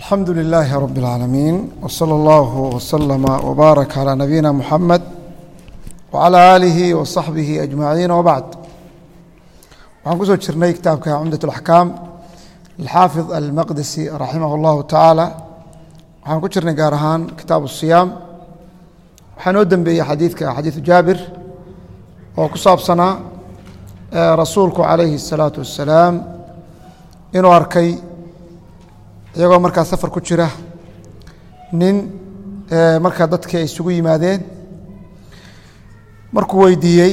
alxamdu lilaahi rab اlcaalamiin wslى اllahu wslama wbaarak calى nabiyina muxamed wcalى aalihi wasaxbihi ajmaciin wbacd waxaan kusoo jirnay kitaabka cumdaة اlaxkaam alxaafid almaqdisi raximah اllahu tacaala waxaan ku jirnay gaar ahaan kitaab الsiyaam waxaa noo dembeeyey xadiidka xadiidu jaabir oo ku saabsanaa rasuulku calayhi الsalaatu wassalaam inuu arkay iyagoo markaa safar ku jira nin markaa dadkii ay isugu yimaadeen markuu weydiiyey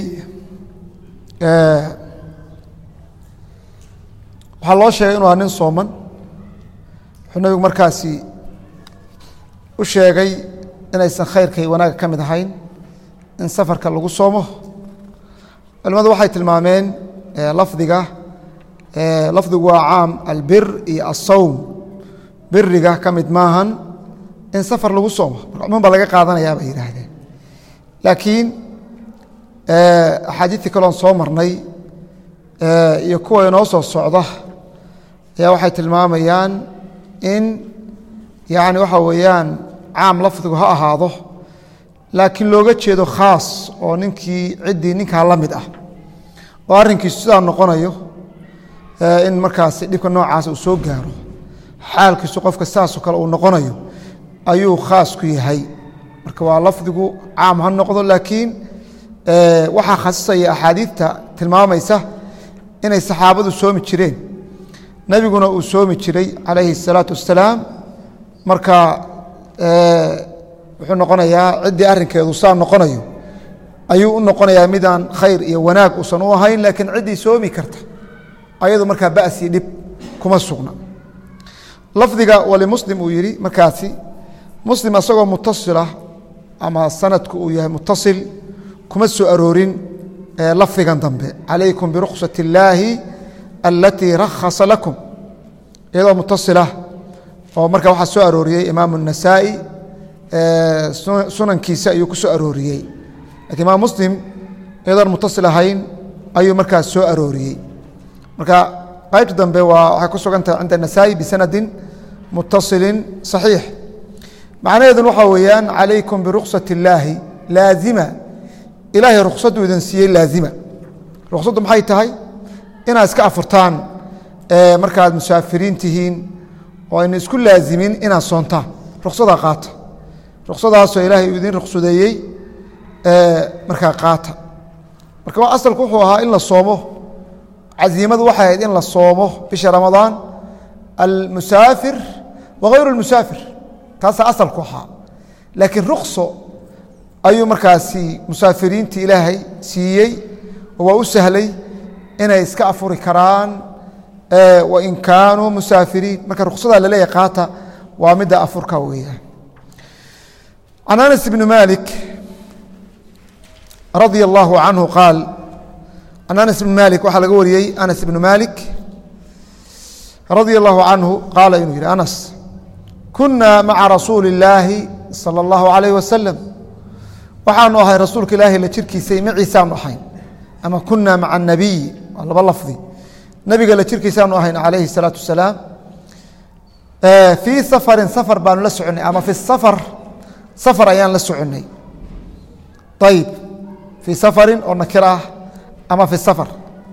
waxaa loo sheegay inu aha nin sooman wuxuu nebigu markaasi u sheegay inaysan khayrka iyo wanaagga ka mid ahayn in safarka lagu soomo culimadu waxay tilmaameen lafdiga lafdigu waa caam albir iyo asawm biriga ka mid maahan in safar lagu soomo marka cumuum baa laga qaadanayaa bay yidhaahdeen laakiin axaadiidtii kaloon soo marnay iyo kuwa inoo soo socda ayaa waxay tilmaamayaan in yani waxa weeyaan caam lafdigu ha ahaado laakiin looga jeedo khaas oo ninkii ciddii ninkaa la mid ah oo arrinkiisu sidaa noqonayo in markaasi dhibka noocaas uu soo gaaro xaalkiisu qofka saasoo kale uu noqonayo ayuu khaas ku yahay marka waa lafdigu caam ha noqdo laakiin waxaa khasisaya axaadiidta tilmaamaysa inay saxaabadu soomi jireen nebiguna uu soomi jiray calayhi الsalaatu wassalaam marka wuxuu noqonayaa ciddii arrinkeedu saa noqonayo ayuu u noqonayaa midaan khayr iyo wanaag uusan u ahayn laakiin ciddii soomi karta ayadu markaa ba'sii dhib kuma sugna lafdiga walimuslim uu yidhi markaasi muslim asagoo mutasila ama sanadku uu yahay mutasil kuma soo aroorin lafdigan dambe calaykum biruksat illaahi alatii rakhasa lakum iyadoo mutasila oo marka waxaa soo arooriyey imaamu النasaa'i sunankiisa ayuu ku soo arooriyey lakin imaam muslim iyadoon mutasil ahayn ayuu markaas soo arooriyey marka qaybta dambe waa waxay ku sugan tahay cinda النasaa'i bisanadin mutasilin صaxiix macnaheedun waxaa weeyaan calaykum biruksat illaahi laazima ilaahay ruksadu idin siiyey laazima ruksaddu maxay tahay inaad iska afurtaan markaad musaafiriin tihiin oo ayna isku laazimin inaad soontaan ruksadaa qaata ruksadaasoo ilaahay uu idin ruksadeeyey markaa qaata marka asalku wuxuu ahaa in la soomo casiimadu waxay ahayd in la soomo bisha ramadaan almusaafir wagayru اlmusaafir taasaa asalku ahaa laakiin rukso ayuu markaasi musaafiriintii ilaahay siiyey oo waa u sahlay inay iska afuri karaan wain kaanuu musaafiriin marka ruksadaa laleeyahy qaata waa midda afurka weeyaan can anas bni malik radia allahu canhu qaal can anas bni malik waxaa laga wariyey anas bnu malik radia allahu canhu qaala inuu yidhi anas kuna maca rasuuli illaahi salى اllahu alayh wasalam waxaanu ahay rasuulka ilaahi la jirkiisay maciisaanu ahayn ama kuna maca anabiy waa laba lafdi nabiga la jirkiisaanu ahayn calayhi الsalaatu wasalaam fii safarin safar baanu la soconnay ama fi safar safar ayaan la soconnay ayib fii safarin oo nakir ah ama fi safar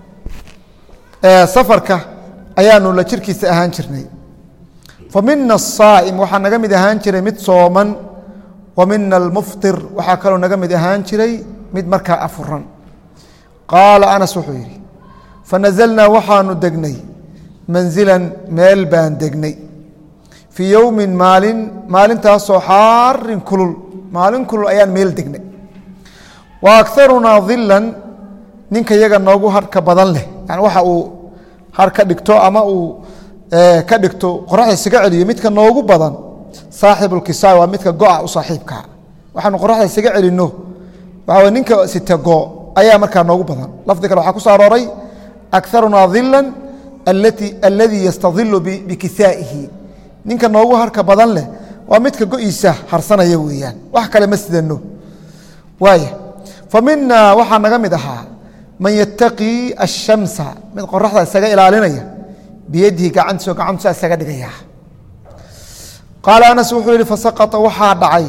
safarka ayaanu la jirkiisa ahaan jirnay fa mina asaa'im waxaa naga mid ahaan jiray mid sooman wa mina almuftir waxaa kaloo naga mid ahaan jiray mid markaa afuran qaala anas wuxuu yidhi fanazalnaa waxaanu degnay manzilan meel baan degnay fii yowmin maalin maalintaasoo xaarin kulul maalin kulul ayaan meel degnay wa akarunaa dilan ninka yaga noogu harka badan leh yani waxa uu har ka dhigto ama uu ka dhigto qoraxda isaga celiyo midka noogu badan saaxibulkisaay waa midka go'a u saaxiibkaa waxaanu qoraxda isaga celinno waxaa ninka sita go ayaa markaa noogu badan lafdi kale waxaa ku soo arooray akarunaa dilan aladii yastadilu bikisaa'ihi ninka noogu harka badan leh waa midka go'iisa harsanaya weeyaan wax kale ma sidano waaya fa minaa waxaa naga mid ahaa man yataqii ashamsa mid qoraxda isaga ilaalinaya biyadihi gacantiisoo gacantusa isaga dhigaya qaala anas wuxuu yihi fasaqطa waxaa dhacay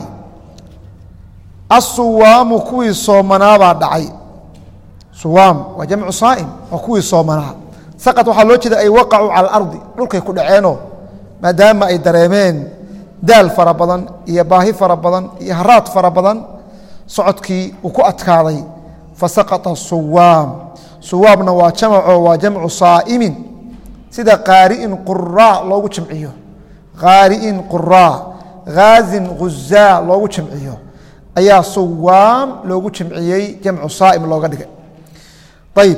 asuwaamu kuwii soomanaabaa dhacay suwaam waa jamcu saa'im waa kuwii soomanaa saqط waxaa loo jeeda ay waqacuu cala alardi dhulkay ku dhaceenoo maadaama ay dareemeen daal fara badan iyo baahi fara badan iyo haraad fara badan socodkii uu ku adkaaday fasaqطa suwaam suwaamna waa jamco waa jamcu saa'imin sida qaari'in quraa loogu jamciyo qaari'in quraa haazin khuzaa loogu jamciyo ayaa suwaam loogu jamciyey jamcu saa'im looga dhigay ayib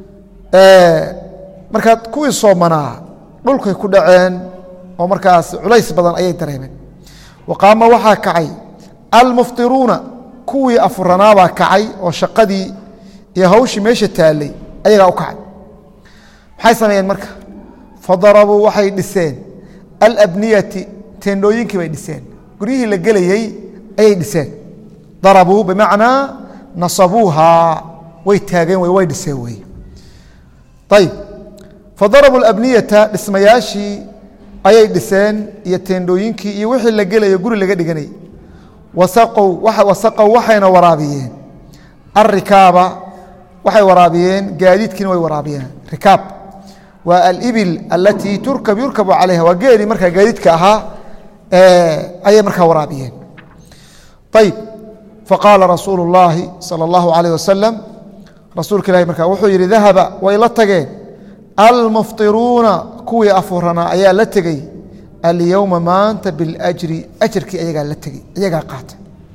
markaa kuwii soomanaa dhulkay ku dhaceen oo markaas culays badan ayay dareemeen wa qaama waxaa kacay almuftiruuna kuwii afuranaabaa kacay oo shaqadii iyo hawshii meesha taallay ayagaa u kacay maxay sameeyeen marka fadarabuu waxay dhiseen alabniyati teendhooyinkii bay dhiseen guryihii la gelayey ayay dhiseen darabuu bimacnaa nasabuuhaa way taageen way dhiseen wey ayib fadarabuu abniyata dhismayaashii ayay dhiseen iyo teendhooyinkii iyo wixii la gelayo guri laga dhiganay wasaqow waxayna waraabiyeen alrikaaba waxay waraabiyeen gaadiidkiina way waraabiyeen rikaab waa alibil alatii turkab yurkabu calayha waa geeli markaa gaadiidka ahaa ayay markaa waraabiyeen ayib faqaala rasuulu اllaahi salى اllahu alayh wasalam rasuulka ilahi markaa wuxuu yihi dahaba way la tageen almuftiruuna kuwii afuranaa ayaa la tegey alyowma maanta biاljri ajarkii ayagaa la tegey ayagaa qaatay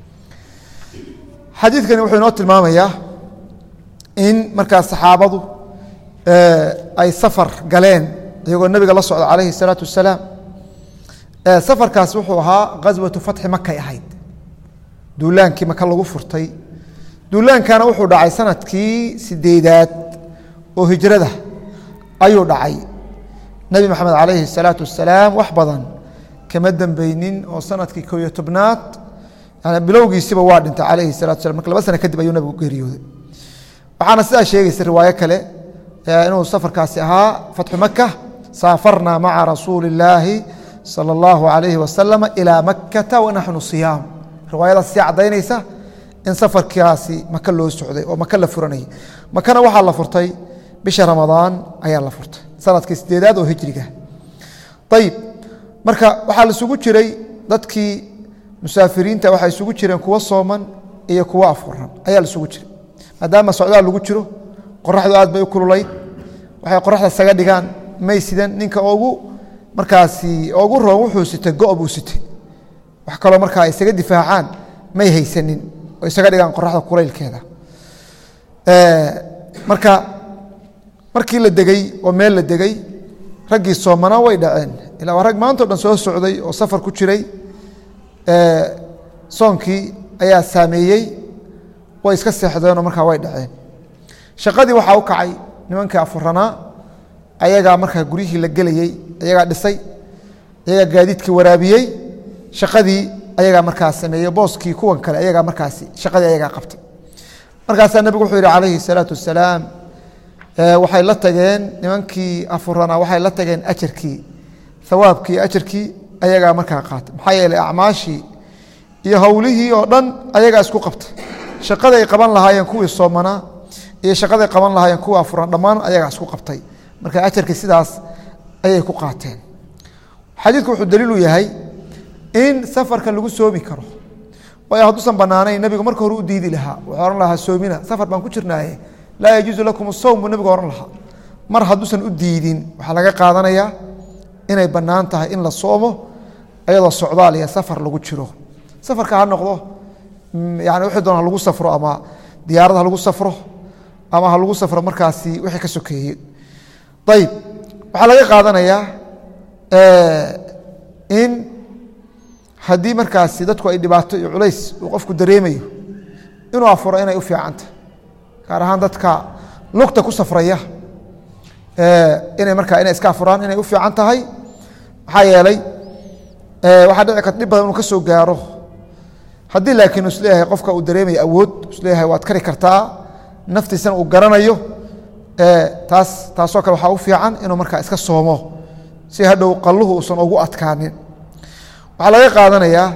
xadiidkani wuxuu inoo tilmaamayaa in markaa saxaabadu ay safar galeen iyagoo nebiga la socda calayhi الsalaatu wasalaam safarkaas wuxuu ahaa ghaswatu fatxi makay ahayd duulaankii maka lagu furtay duulaankana wuxuu dhacay sanadkii sideedaad oo hijrada ayuu dhacay nebi maxamed calayhi الsalaatu wasalaam wax badan kama dembeynin oo sanadkii ko iyo tobnaad yani bilowgiisiba waa dhintay calayhi الsalatu waslam marka laba sano kadib ayuu nebigu geeriyooday waxaana sidaa sheegaysa riwaayo kale inuu safarkaasi ahaa fatxu maka saafarna maca rasuuli اllaahi salى اllahu alayhi wasalama ilaa makata wanaxnu siyaam riwaayadaas sii caddaynaysa in safarkaasi maka loo socday oo maka la furanayay makana waxaa la furtay bisha ramadaan ayaa la furtay sanadkii sideedaad oo hijriga ayib marka waxaa laisugu jiray dadkii musaafiriinta waxaa isugu jireen kuwo sooman iyo kuwo afuran ayaa laisugu jiray maadaama socdaal lagu jiro qoraxdu aad bay u kululayd waxay qoraxda isaga dhigaan may sidan ninka ugu markaasi ugu roon wuxuu sitay go' buu sitay wax kaloo markaa isaga difaacaan may haysanin oo isaga dhigaan qoraxda kulaylkeeda marka markii la degey oo meel la degey raggii soomanaa way dhaceen ilaa waa rag maantao dhan soo socday oo safar ku jiray soonkii ayaa saameeyey way iska seexdeenoo markaa way dhaceen shaqadii waxaa u kacay nimankii afuranaa ayagaa markaa guryihii la gelayey ayagaa dhisay ayagaa gaadiidkii waraabiyey shaqadii ayagaa markaa sameeyey booskii kuwan kale ayagaa markaasi shaqadii ayagaa qabtay markaasaa nebigu wuxuu yihi calayhi الsalaatu wasalaam waxay la tageen nimankii afuranaa waxay la tageen ajarkii hawaabkii ajarkii ayagaa markaa qaatay maxaa yeeley acmaashii iyo howlihii oo dhan ayagaa isku qabtay shaqaday qaban lahaayeen kuwii soomanaa iyo shaqaday qaban lahaayeen kuwii afuran dhammaan ayagaa isku qabtay marka ajarkii sidaas ayay ku qaateen xadiidku wuxuu daliilu yahay in safarka lagu soomi karo waayo hadduusan banaanayn nebigu marka hore u diidi lahaa wuxuu ohan lahaa soomina safar baan ku jirnaaye laa yajuusu lakum asowm buu nebigu ohan lahaa mar hadduusan u diidin waxaa laga qaadanayaa inay bannaan tahay in la soomo ayadoo socdaal iyo safar lagu jiro safarka ha noqdo yani wixii doona ha lagu safro ama diyaarad ha lagu safro ama ha lagu safro markaasi wixii ka sokeeyey ayib waxaa laga qaadanayaa in haddii markaasi dadku ay dhibaato iyo culays uu qofku dareemayo inuu afuro inay u fiicanta gaar ahaan dadka lugta ku safraya inay markaa inay iska afuraan inay u fiican tahay maxaa yeelay waxaa dhici karta dhib badan inuu ka soo gaaro haddii laakiin isleeyahay qofka uu dareemaya awood isleeyahay waad kari kartaa naftiisana uu garanayo taas taasoo kale waxaa u fiican inuu markaa iska soomo si hadhow qalluhu uusan ugu adkaanin waxaa laga qaadanayaa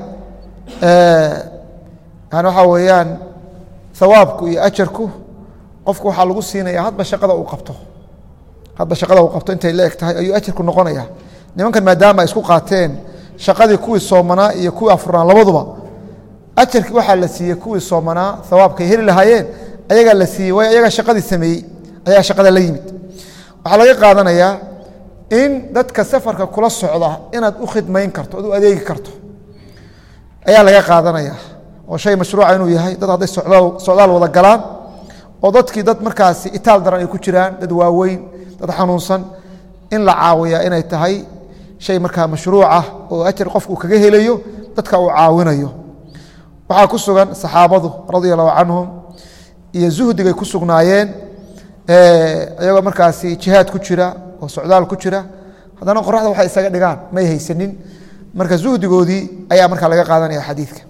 yani waxaa weeyaan hawaabku iyo ajarku qofku waxaa lagu siinaya hadba shaqada uu qabto hadba shaqada uu qabto intay la eg tahay ayuu ajarku noqonaya nimankan maadaama ay isku qaateen shaqadii kuwii soomanaa iyo kuwii afurnaa labaduba ajarkii waxaa la siiyey kuwii soomanaa hawaabkay heli lahaayeen ayagaa la siiyey waayo ayagaa shaqadii sameeyey ayagaa shaqada la yimid waxaa laga qaadanayaa in dadka safarka kula socda inaad u khidmayn karto oad u adeegi karto ayaa laga qaadanaya oo shay mashruuca inuu yahay dad hadday socdaal wada galaan oo dadkii dad markaasi itaal daran ay ku jiraan dad waaweyn dad xanuunsan in la caawiyaa inay tahay shay markaa mashruucah oo ajar qofku kaga helayo dadka uu caawinayo waxaa ku sugan saxaabadu radia allahu canhum iyo zuhdigay ku sugnaayeen iyagoo markaasi jihaad ku jira oo socdaal ku jira haddana qoraxda waxay isaga dhigaan may haysanin marka zuhdigoodii ayaa markaa laga qaadanaya xadiidka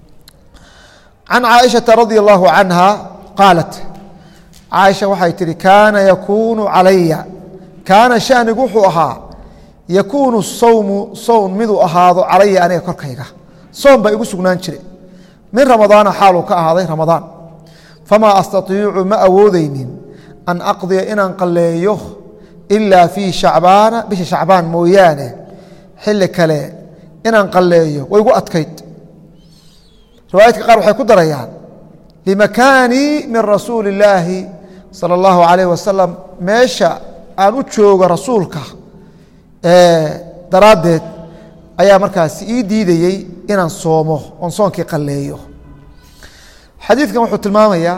can caaishaةa radi allahu canha qaalat caaisha waxay tihi kaana yakuunu calaya kaana shanigu wuxuu ahaa yakuunu sawmu sown miduu ahaado calaya aniga korkayga soom baa igu sugnaan jire min ramadaana xaaluu ka ahaaday ramadaan famaa astaiicu ma awoodeynin an aqdiya inaan qalleeyo ilaa fii shacbaana bisha shacbaan mooyaane xilli kale inaan qalleeyo way gu adkayd riwaayadka qaar waxay ku darayaan limakaanii min rasuuli illaahi sala allahu calayh wasalam meesha aan u joogo rasuulka daraaddeed ayaa markaasi ii diidayey inaan soomo oon soonkii qalleeyo xadiidkan wuxuu tilmaamayaa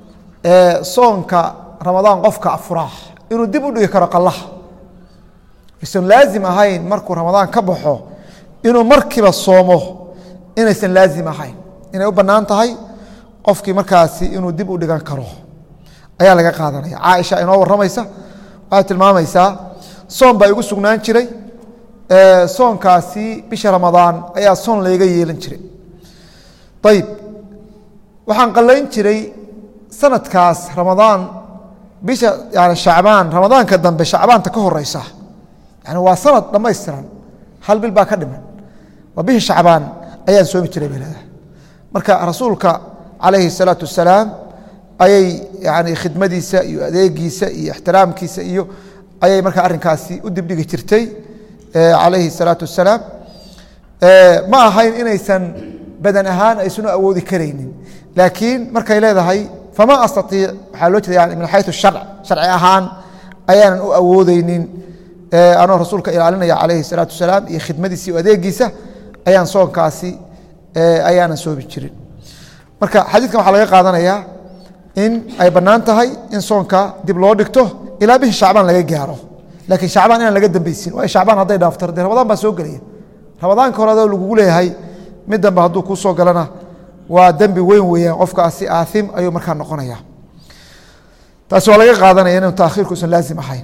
soonka ramadaan qofka afuraa inuu dib u dhigi karo qallaha aysan laazim ahayn markuu ramadaan ka baxo inuu markiiba soomo inaysan laazim ahayn inay u bannaan tahay qofkii markaasi inuu dib u dhigan karo ayaa laga qaadanaya caaisha inoo warramaysa waxay tilmaamaysaa soon baa igu sugnaan jiray soonkaasi bisha ramadaan ayaa soon layga yeelan jiray ayib waxaan qallayn jiray sanadkaas ramadaan bisha yani shacbaan ramadaanka dambe shacbaanta ka horeysa yani waa sanad dhammaystiran hal bil baa ka dhiman waa bisha shacbaan ayaan soomi jiray bay leedahay marka rasuulka calayhi الsalaatu wasalaam ayay yani khidmadiisa iyo adeegiisa iyo ixtiraamkiisa iyo ayay markaa arrinkaasi u dibdhigi jirtay calayhi الsalaatu wasalaam ma ahayn inaysan badan ahaan aysuna awoodi karaynin laakiin markay leedahay fama astaiic waxaa loo jeeda min xayu sharc sharci ahaan ayaanan u awoodeynin anoo rasuulka ilaalinaya calayhi الsalaatu wasalaam iyo khidmadiisa iyo adeegiisa ayaan soonkaasi ayaanan soomi jirin marka xadiidkan waxaa laga qaadanayaa in ay bannaan tahay in soonka dib loo dhigto ilaa bishi shacbaan laga gaaro laakiin shacbaan inaan laga dambeysin waayo shacbaan hadday dhaafto dee ramadaan baa soo gelaya ramadaanka hore adoo lagugu leeyahay mid danba hadduu kuu soo galana waa dembi weyn weeyaan qofkaasi aaim ayuu markaa noqonaya taasi waa laga qaadanaya inu taakhiirku usan laazim ahayn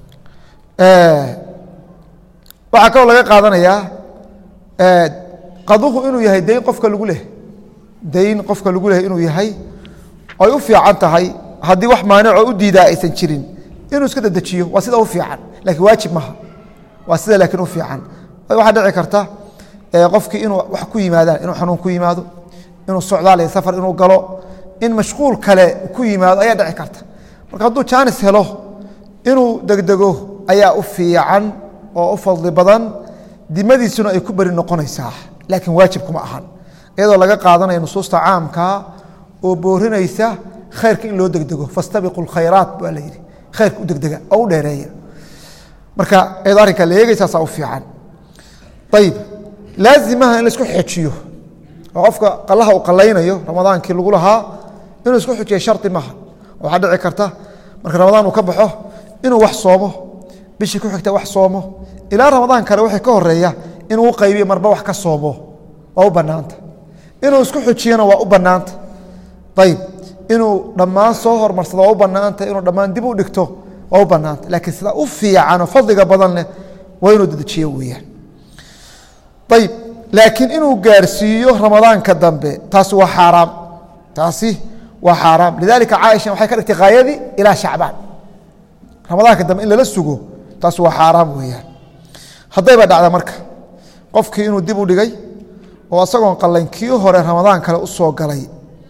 waxaa kaloo laga qaadanayaa qaduhu inuu yahay dayn qofka lagu leh dayn qofka lagu leh inuu yahay ay u fiican tahay haddii wax maanicoo u diidaa aysan jirin inuu iska dedejiyo waa sida u fiican lakiin waajib maha waa sida laakiin u fiican waxaa dhici karta qofkii inuu wax ku yimaadaan inuu xanuun ku yimaado inuu socdaal iyo safar inuu galo in mashquul kale ku yimaado ayaa dhici karta marka hadduu jaanis helo inuu degdego ayaa u fiican oo u fadli badan dimadiisuna ay ku beri noqonaysaa laakiin waajib kuma ahan iyadoo laga qaadanaya nusuusta caamka oo boorinaysa khayrka in loo degdego fastabiqu lkhayraat baa la yidhi khayrka u degdega oo u dheereeya marka iyadoo arrinkaa la eegaysaasaa u fiican ayib laazimaha in laisku xejiyo oo qofka qalaha uu qalaynayo ramadaankii lagu lahaa inuu isku xujiya shardi maaha waxaa dhici karta marka ramadaan uu ka baxo inuu wax soomo bishii ku xigta wax soomo ilaa ramadaan kale waxay ka horeeya inuu u qaybiyo marba wax ka soomo waa u bannaanta inuu isku xujiyana waa u bannaanta ayib inuu dhammaan soo hormarsado waa u bannaanta inuu dhammaan dib u dhigto waa u bannaanta laakiin sida u fiicanoo fadliga badan leh waa inuu dedejiyo weeyaan ayib laakiin inuu gaarsiiyo ramadaanka dambe taasi waa xaaraam taasi waa xaaraam lidalika caaisha waxay ka dhigtay haayadii ilaa shacbaan ramadaanka dambe in lala sugo taasi waa xaaraam weeyaan haddayba dhacda marka qofkii inuu dib u dhigay oo isagoon qallayn kii hore ramadaan kale u soo galay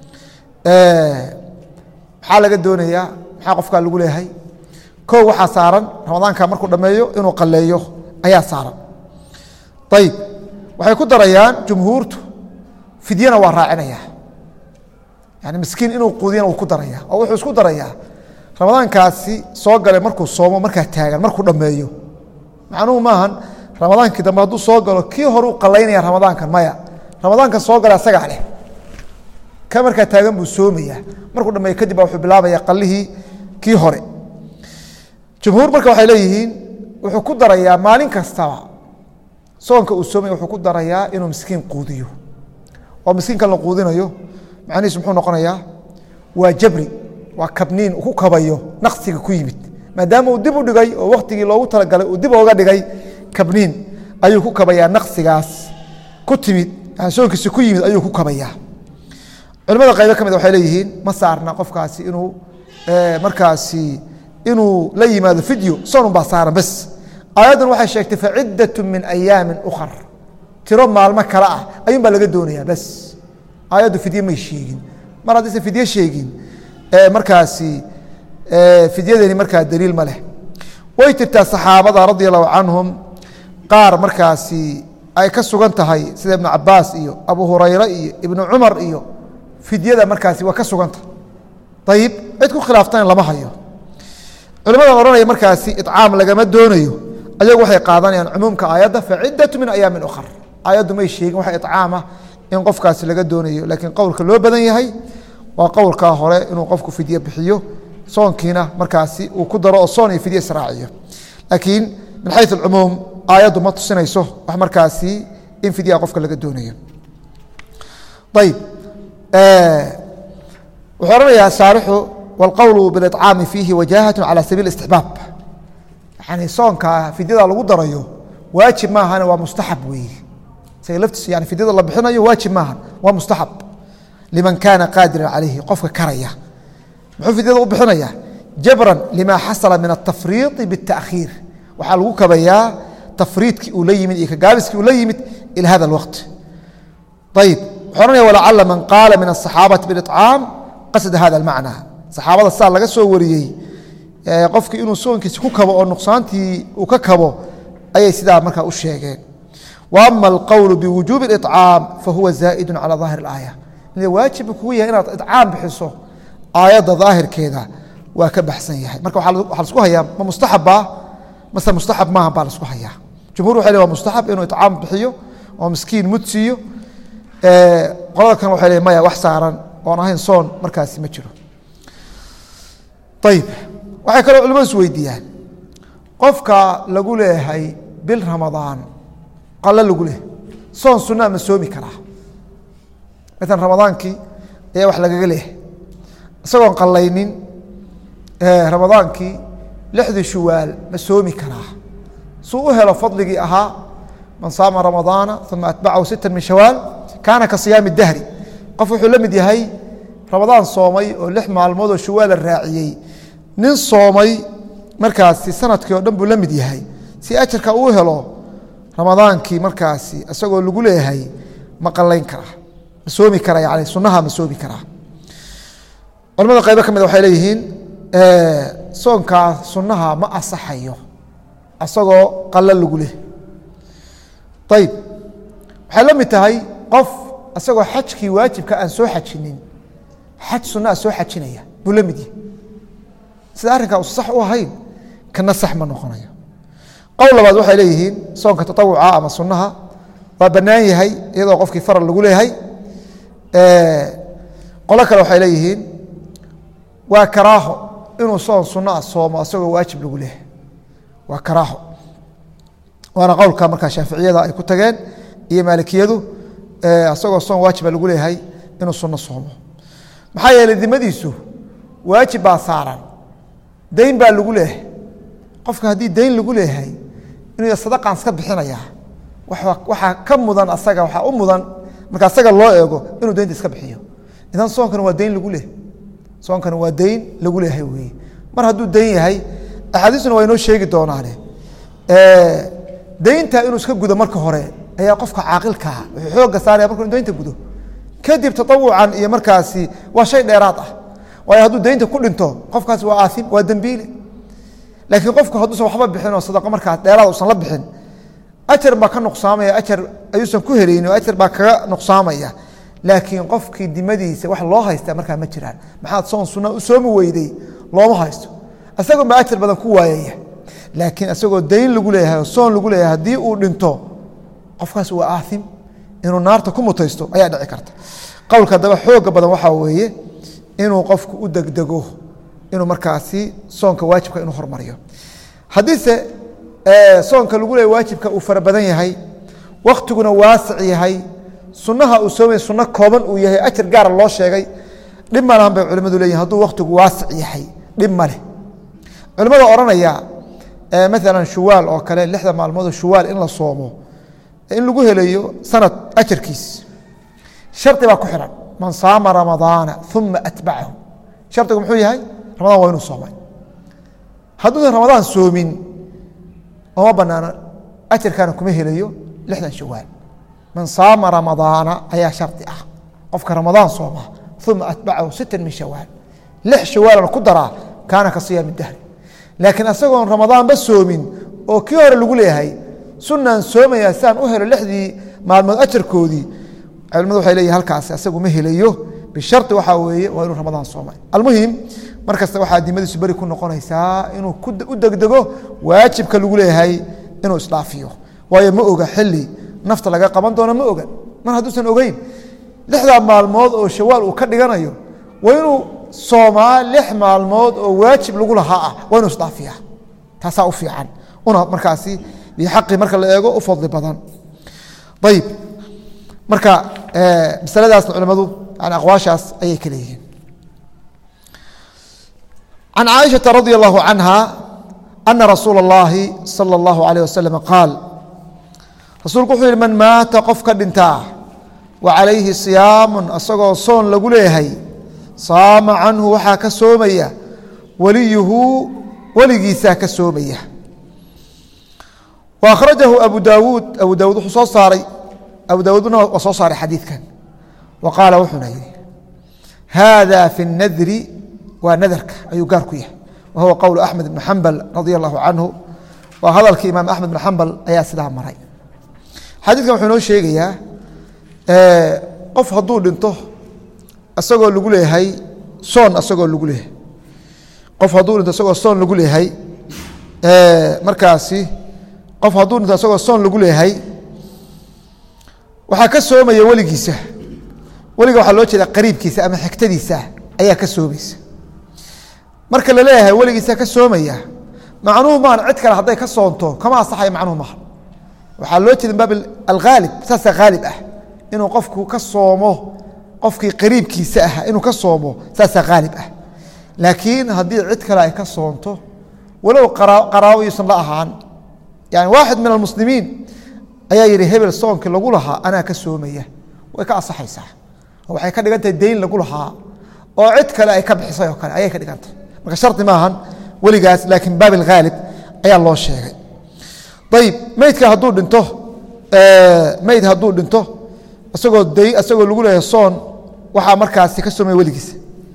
maxaa laga doonayaa maxaa qofkaa lagu leeyahay kow waxaa saaran ramadaanka markuu dhammeeyo inuu qalleeyo ayaa saaran ayib waxay ku darayaan jumhuurtu fidyana waa raacinaya yani miskiin inuu quudiyana wuu ku daraya oo wuxuu isku darayaa ramadaankaasi soo galay markuu soomo markaa taagan markuu dhammeeyo macnuhu maahan ramadaankii dambe hadduu soo galo kii hore u qalaynaya ramadaankan maya ramadaankan soo gala asagaa leh ka markaa taagan buu soomaya markuu dhameeyo kadib baa wuxuu bilaabaya qalihii kii hore jumhuur marka waxay leeyihiin wuxuu ku darayaa maalin kastaba soonka uu soomaya wuxuu ku darayaa inuu miskiin quudiyo oo miskiinkan la quudinayo macnihiisu muxuu noqonayaa waa jabri waa kabniin uu ku kabayo naqsiga ku yimid maadaama uu dib u dhigay oo waktigii loogu talagalay uu dib ooga dhigay kabniin ayuu ku kabayaa naqsigaas ku timid soonkiisi ku yimid ayuu ku kabayaa culimada qaybo ka mid waxay leeyihiin ma saarna qofkaasi inuu markaasi inuu la yimaado fidyo soonun baa saaran bes aayaddan waxay sheegtay faciddat min ayaamin ukhar tiro maalmo kale ah ayuun baa laga doonayaa bes aayaddu fidye may sheegin mar haddaysan fidye sheegin markaasi fidyadeeni markaa daliil ma leh way jirtaa saxaabada radia allahu canhum qaar markaasi ay ka sugan tahay sida ibnu cabaas iyo abu hurayre iyo ibnu cumar iyo fidyada markaasi waa ka suganta ayib cid ku khilaaftana lama hayo culimada odhanaya markaasi icaam lagama doonayo ayagu waxay qaadanayaan cumuumka aayadda facidatu min ayaamin ukhar aayaddu may sheegin waxa icaama in qofkaasi laga doonayo laakiin qowlka loo badan yahay waa qowlkaa hore inuu qofku fidye bixiyo soonkiina markaasi uu ku daro oo soon iyo fidye israaciyo laakiin min xayu acumuum aayaddu ma tusinayso wax markaasi in fidyaha qofka laga doonayo ayib wuxuu ohanayaa shaarixu wاlqowlu biاliطcaami fiihi wajahaة calى sabiil istixbaab yani soonka fidyada lagu darayo waajib maahane waa mustaxab weeye isaga laftiis yani fidyada la bixinayo waajib maaha waa mustaxab liman kaana qaadiran calayhi qofka karaya muxuu fidyada u bixinaya jabran lima xasala min الtafriiطi bالtaأkhiir waxaa lagu kabayaa tafriidkii uu la yimid iyo kagaabiskii uu la yimid ilى hada اlwaqt ayib wuxuu ohanaya walacala man qaala min الصaxaabati biاliطcaam qasda hada اlmacna saxaabada saa laga soo wariyey qofkii inuu soonkiisi ku kabo oo nuqsaantii uu ka kabo ayay sidaa markaa u sheegeen wa ama alqowlu biwujuubi اliطcaam fahuwa zaa'idu calى daahir اlaaya waajib kugu yahay inaad iطcaam bixiso aayadda daahirkeeda waa ka baxsan yahay marka waxaa lasku hayaa ma mustaxabbaa mase mustaxab maaha baa lasku hayaa jumhur waxay le wa mustaxab inuu iطcaam bixiyo oo miskiin mud siiyo qolada kan waxay le maya wax saaran oon ahayn soon markaasi ma jiro ayib waxay kaloo culimadu is weydiiyaan qofka lagu leeyahay bil ramadaan qalo lagu leehay soon sunaa ma soomi karaa maala ramadaankii ayaa wax lagaga leeyahay isagoon qallaynin ramadaankii lixdii shuwaal ma soomi karaa suu u helo fadligii ahaa man saama ramadaana uma atbacahu sita min shawaal kaana ka siyaami dahri qof wuxuu la mid yahay ramadaan soomay oo lix maalmood oo shawaala raaciyey nin soomay markaasi sanadkii oo dhan buu la mid yahay si ajarka uu helo ramadaankii markaasi isagoo lagu leeyahay ma qalayn karaa ma soomi kara yani sunaha ma soomi karaa culamada qaybo ka mid waxay leeyihiin soonkaa sunaha ma asaxayo isagoo qalo lagu leh ayib waxay la mid tahay qof isagoo xajkii waajibka aan soo xajinin xaj sunaa soo xajinaya buu la mid yahay sida arrinkaa us sax u ahayn kana sax ma noqonayo qowl labaad waxay leeyihiin soonka taawuca ama sunaha waa bannaan yahay iyadoo qofkii faral lagu leeyahay qolo kale waxay leeyihiin waa karaaho inuu soon sunaa soomo isagoo waajib lagu leeyahay waa karaaho waana qowlka markaa shaaficiyada ay ku tageen iyo maalikiyadu isagoo soon waajiba lagu leeyahay inuu suno soomo maxaa yeeley dimadiisu waajib baa saaran dayn baa lagu leeyahay qofka haddii dayn lagu leeyahay inuu sadaqan iska bixinaya waxaa ka mudan asaga waxaa u mudan marka asaga loo eego inuu daynta iska bixiyo idan soonkana waa dayn lagu leehay soonkana waa dayn lagu leeyahay weye mar hadduu dayn yahay axaadiisuna waa inoo sheegi doonaane daynta inuu iska gudo marka hore ayaa qofka caaqilkaa wuxuu xooga saaraya markuu daynta gudo kadib taawucan iyo markaasi waa shay dheeraad ah waayo hadduu daynta ku dhinto qofkaasi waa aaim waa dembiile laakiin qofku hadduusan waxba bixin oo sadaqo markaas dheeraad usan la bixin ajar baa ka nuqsaamaya ajar ayuusan ku helayni oo ajar baa kaga nuqsaamaya laakiin qofkii dimadiisa wax loo haysta markaa ma jiraan maxaad soon sunna u soomi weyday looma haysto isagoon baa ajar badan ku waayaya laakiin isagoo dayn lagu leeyahay oo soon lagu leeyahay haddii uu dhinto qofkaas waa aaim inuu naarta ku mutaysto ayaa dhici karta qowlka haddaba xooga badan waxaa weeye inuu qofku u degdego inuu markaasi soonka waajibka inuu hormariyo haddiise soonka lagu leeya waajibka uu fara badan yahay waktiguna waasic yahay sunaha uu soomay suno kooban uu yahay ajar gaara loo sheegay dhib malahan bay culimadu leeyihin hadduu waktigu waasic yahay dhib ma leh culimada odhanaya maalan shuwaal oo kale lixda maalmoodoo shuwaal in la soomo in lagu helayo sanad ajarkiis shardi baa ku xihan man saama ramadaana uma atbacahu shardigu muxuu yahay ramadaan waa inuu soomay hadduusan ramadaan soomin oma banaano ajarkaana kuma helayo lixdan shawaal man saama ramadaana ayaa shardi ah qofka ramadaan sooma uma atbacahu sita min shawaal lix shawaalana ku daraa kaana ka siyaami dahri laakiin asagoon ramadaanba soomin oo kii hore lagu leeyahay sunaan soomaya siaan u helo lixdii maalmood ajarkoodii culimadu waxay leeyihin halkaasi asagu ma helayo bishari waxaa weeye waa inuu ramadaan soomay almuhim mar kasta waxaa dimadiisu beri ku noqonaysaa inuu u degdego waajibka lagu leeyahay inuu isdhaafiyo waayo ma oga xili nafta laga qaban doono ma oga mar hadduusan ogeyn lixdaa maalmood oo shawaal uu ka dhiganayo waa inuu soomaa lix maalmood oo waajib lagu lahaa ah waa inuu isdhaafiya taasaa u fiican una markaasi bixaqi marka la eego u fadli badan ayib marka masaladaasna culimadu yani aqwaashaas ayay ka leeyihiin can caaishaةa radi allahu canha ana rasuula اllahi salى اllahu alayh wasalam qaal rasuulku wuxuu yihi man maata qof ka dhintaa wa calayhi siyaamu asagoo soon lagu leeyahay saama canhu waxaa ka soomaya waliyuhu weligiisaa ka soomaya wa akhrajahu abu daawuud abu daawuud wuxuu soo saaray abu daawuudna waa soo saaray xadiidkan wa qaala wuxuuna yihi haada fi اnadri waa nadarka ayuu gaar ku yahay wa huwa qowl axmed ibn xambal radi allahu canhu waa hadalkii imaam axmed ibn xambal ayaa sidaa maray xadiidkan wuxuu inoo sheegayaa qof hadduu dhinto isagoo lagu leeyahay soon asagoo lagu leeyahay qof hadduu dhinto isagoo soon lagu leeyahay markaasi qof hadduu dhinto isagoo soon lagu leeyahay waxaa ka soomaya weligiisa weliga waxaa loo jeeda qariibkiisa ama xigtadiisa ayaa ka soomaysa marka la leeyahay weligiisa ka soomaya macnuhu maan cid kale hadday ka soonto kama asaxaya macnuhu maaha waxaa loo jeeda min baab alghaalib saasaa haalib ah inuu qofku ka soomo qofkii qariibkiisa ah inuu ka soomo saasaa haalib ah laakiin haddii cid kale ay ka soonto walow qaraabo yuusan la ahaan yani waaxid min almuslimiin ayaa yihi hebel soonkii lagu lahaa anaa ka soomaya way ka asaxaysaa oo waxay ka dhigan tahay dayn lagu lahaa oo cid kale ay ka bixisay oo kale ayay ka dhigan tahay marka shardi maahan weligaas laakiin baab alghaalib ayaa loo sheegay ayib meydka hadduu dhinto meyd hadduu dhinto isagoo day isagoo lagu leeyahay soon waxaa markaasi ka soomaya weligiisa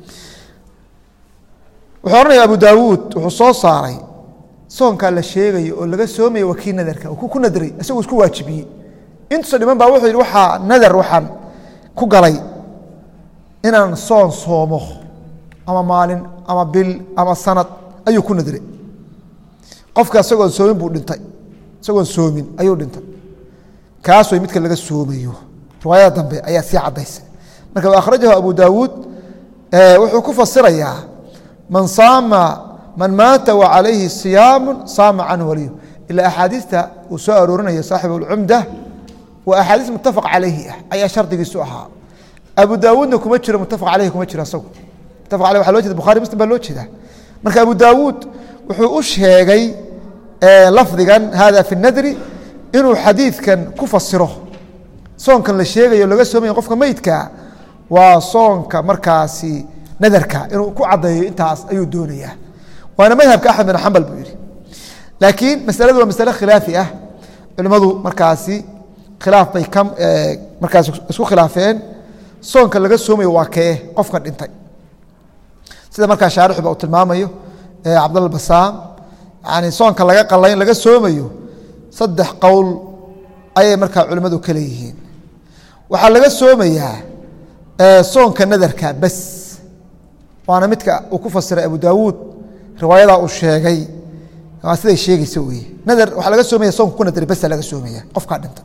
wuxuu ohanaya abu daawuud wuxuu soo saaray soonkaa la sheegayo oo laga soomaya waa kii nadarka uu ku nadray isagoo isku waajibiyey intuusa dhiman baa wuxuu yidhi waxaa nadar waxaan ku galay inaan soon soomo ama maalin ama bil ama sanad ayuu ku nadray qofka isagoon soomin buu dhintay isagoon soomin ayuu dhintay kaas way midka laga soomayo riwaayada dambe ayaa sii cadaysa marka wa akhrajahu abu daawuud wuxuu ku fasirayaa man saama man maata wa calayhi siyaamu saama canhu waliyu ilaa axaadiista uu soo aroorinayo saaxibu اlcumda waa axaadiis mutafaq calayhi ah ayaa shardigiisu ahaa abu daawuudna kuma jiro mutafaq caleyhi kuma jiro asagu mutafaq aleh waa loo jeeda bukhari muslim baa loo jeeda marka abu daawuud wuxuu u sheegay lafdigan hada fi nadri inuu xadiidkan ku fasiro soonkan la sheegayo laga soomaya qofka meydka waa soonka markaasi nadarka inuu ku caddeeyo intaas ayuu doonayaa waana madhabka axmed bin xambal buu yihi laakiin masaladu waa masale khilaafi ah culimmadu markaasi khilaaf bay ka markaas isku khilaafeen soonka laga soomayo waa kee qofka dhintay sida markaa shaarixuba uu tilmaamayo cabdalla basaam yani soonka laga qalayn laga soomayo saddex qowl ayay markaa culimmadu ka leeyihiin waxaa laga soomayaa soonka nadarka bas waana midka uu ku fasiray abu daawuud riwaayadaa uu sheegay waa siday sheegaysa weye nadar waxaa laga soomaya soonka ku nadar basa laga soomaya qofkaa dhinta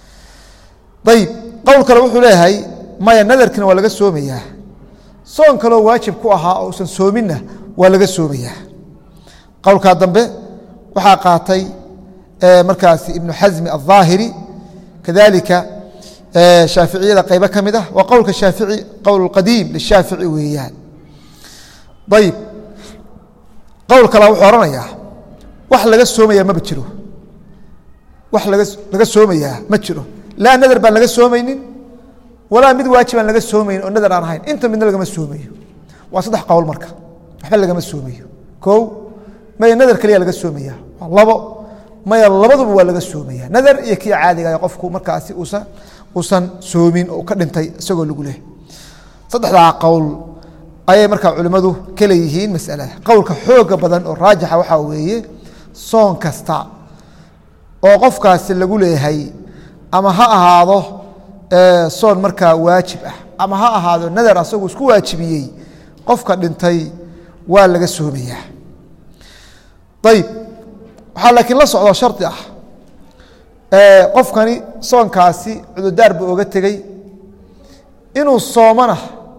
ayib qowl kale wuxuu leeyahay maya nadarkina waa laga soomayaa soon kaloo waajib ku ahaa oo usan soominna waa laga soomayaa qowlkaa dambe waxaa qaatay markaasi ibnu xasmi alظaahiri kadalika shaaficiyada qaybo ka mid ah waa qowlka shaafici qowl qadiim lishaafici weeyaan ayib qowl kale wuxuu ohanayaa wax laga soomayaa maba jiro wax laga laga soomayaa ma jiro laa nadar baan laga soomaynin walaa mid waajibaan laga soomaynin oo nadar aan ahayn inta midna lagama soomayo waa saddex qowl marka waxba lagama soomayo ko maya nadar keliya laga soomaya waa labo maya labaduba waa laga soomaya nadar iyo kii caadiga qofku markaasi uusan uusan soomin oo ka dhintay isagoo lagu leh saddexdaa qowl ayay markaa culimmadu ka leeyihiin masalada qowlka xooga badan oo raajixa waxaa weeye soon kasta oo qofkaasi lagu leeyahay ama ha ahaado soon markaa waajib ah ama ha ahaado nadar asagu isku waajibiyey qofka dhintay waa laga soomayaa ayib waxaa laakiin la socdo shardi ah qofkani soonkaasi cududaar buu oga tegey inuu soomana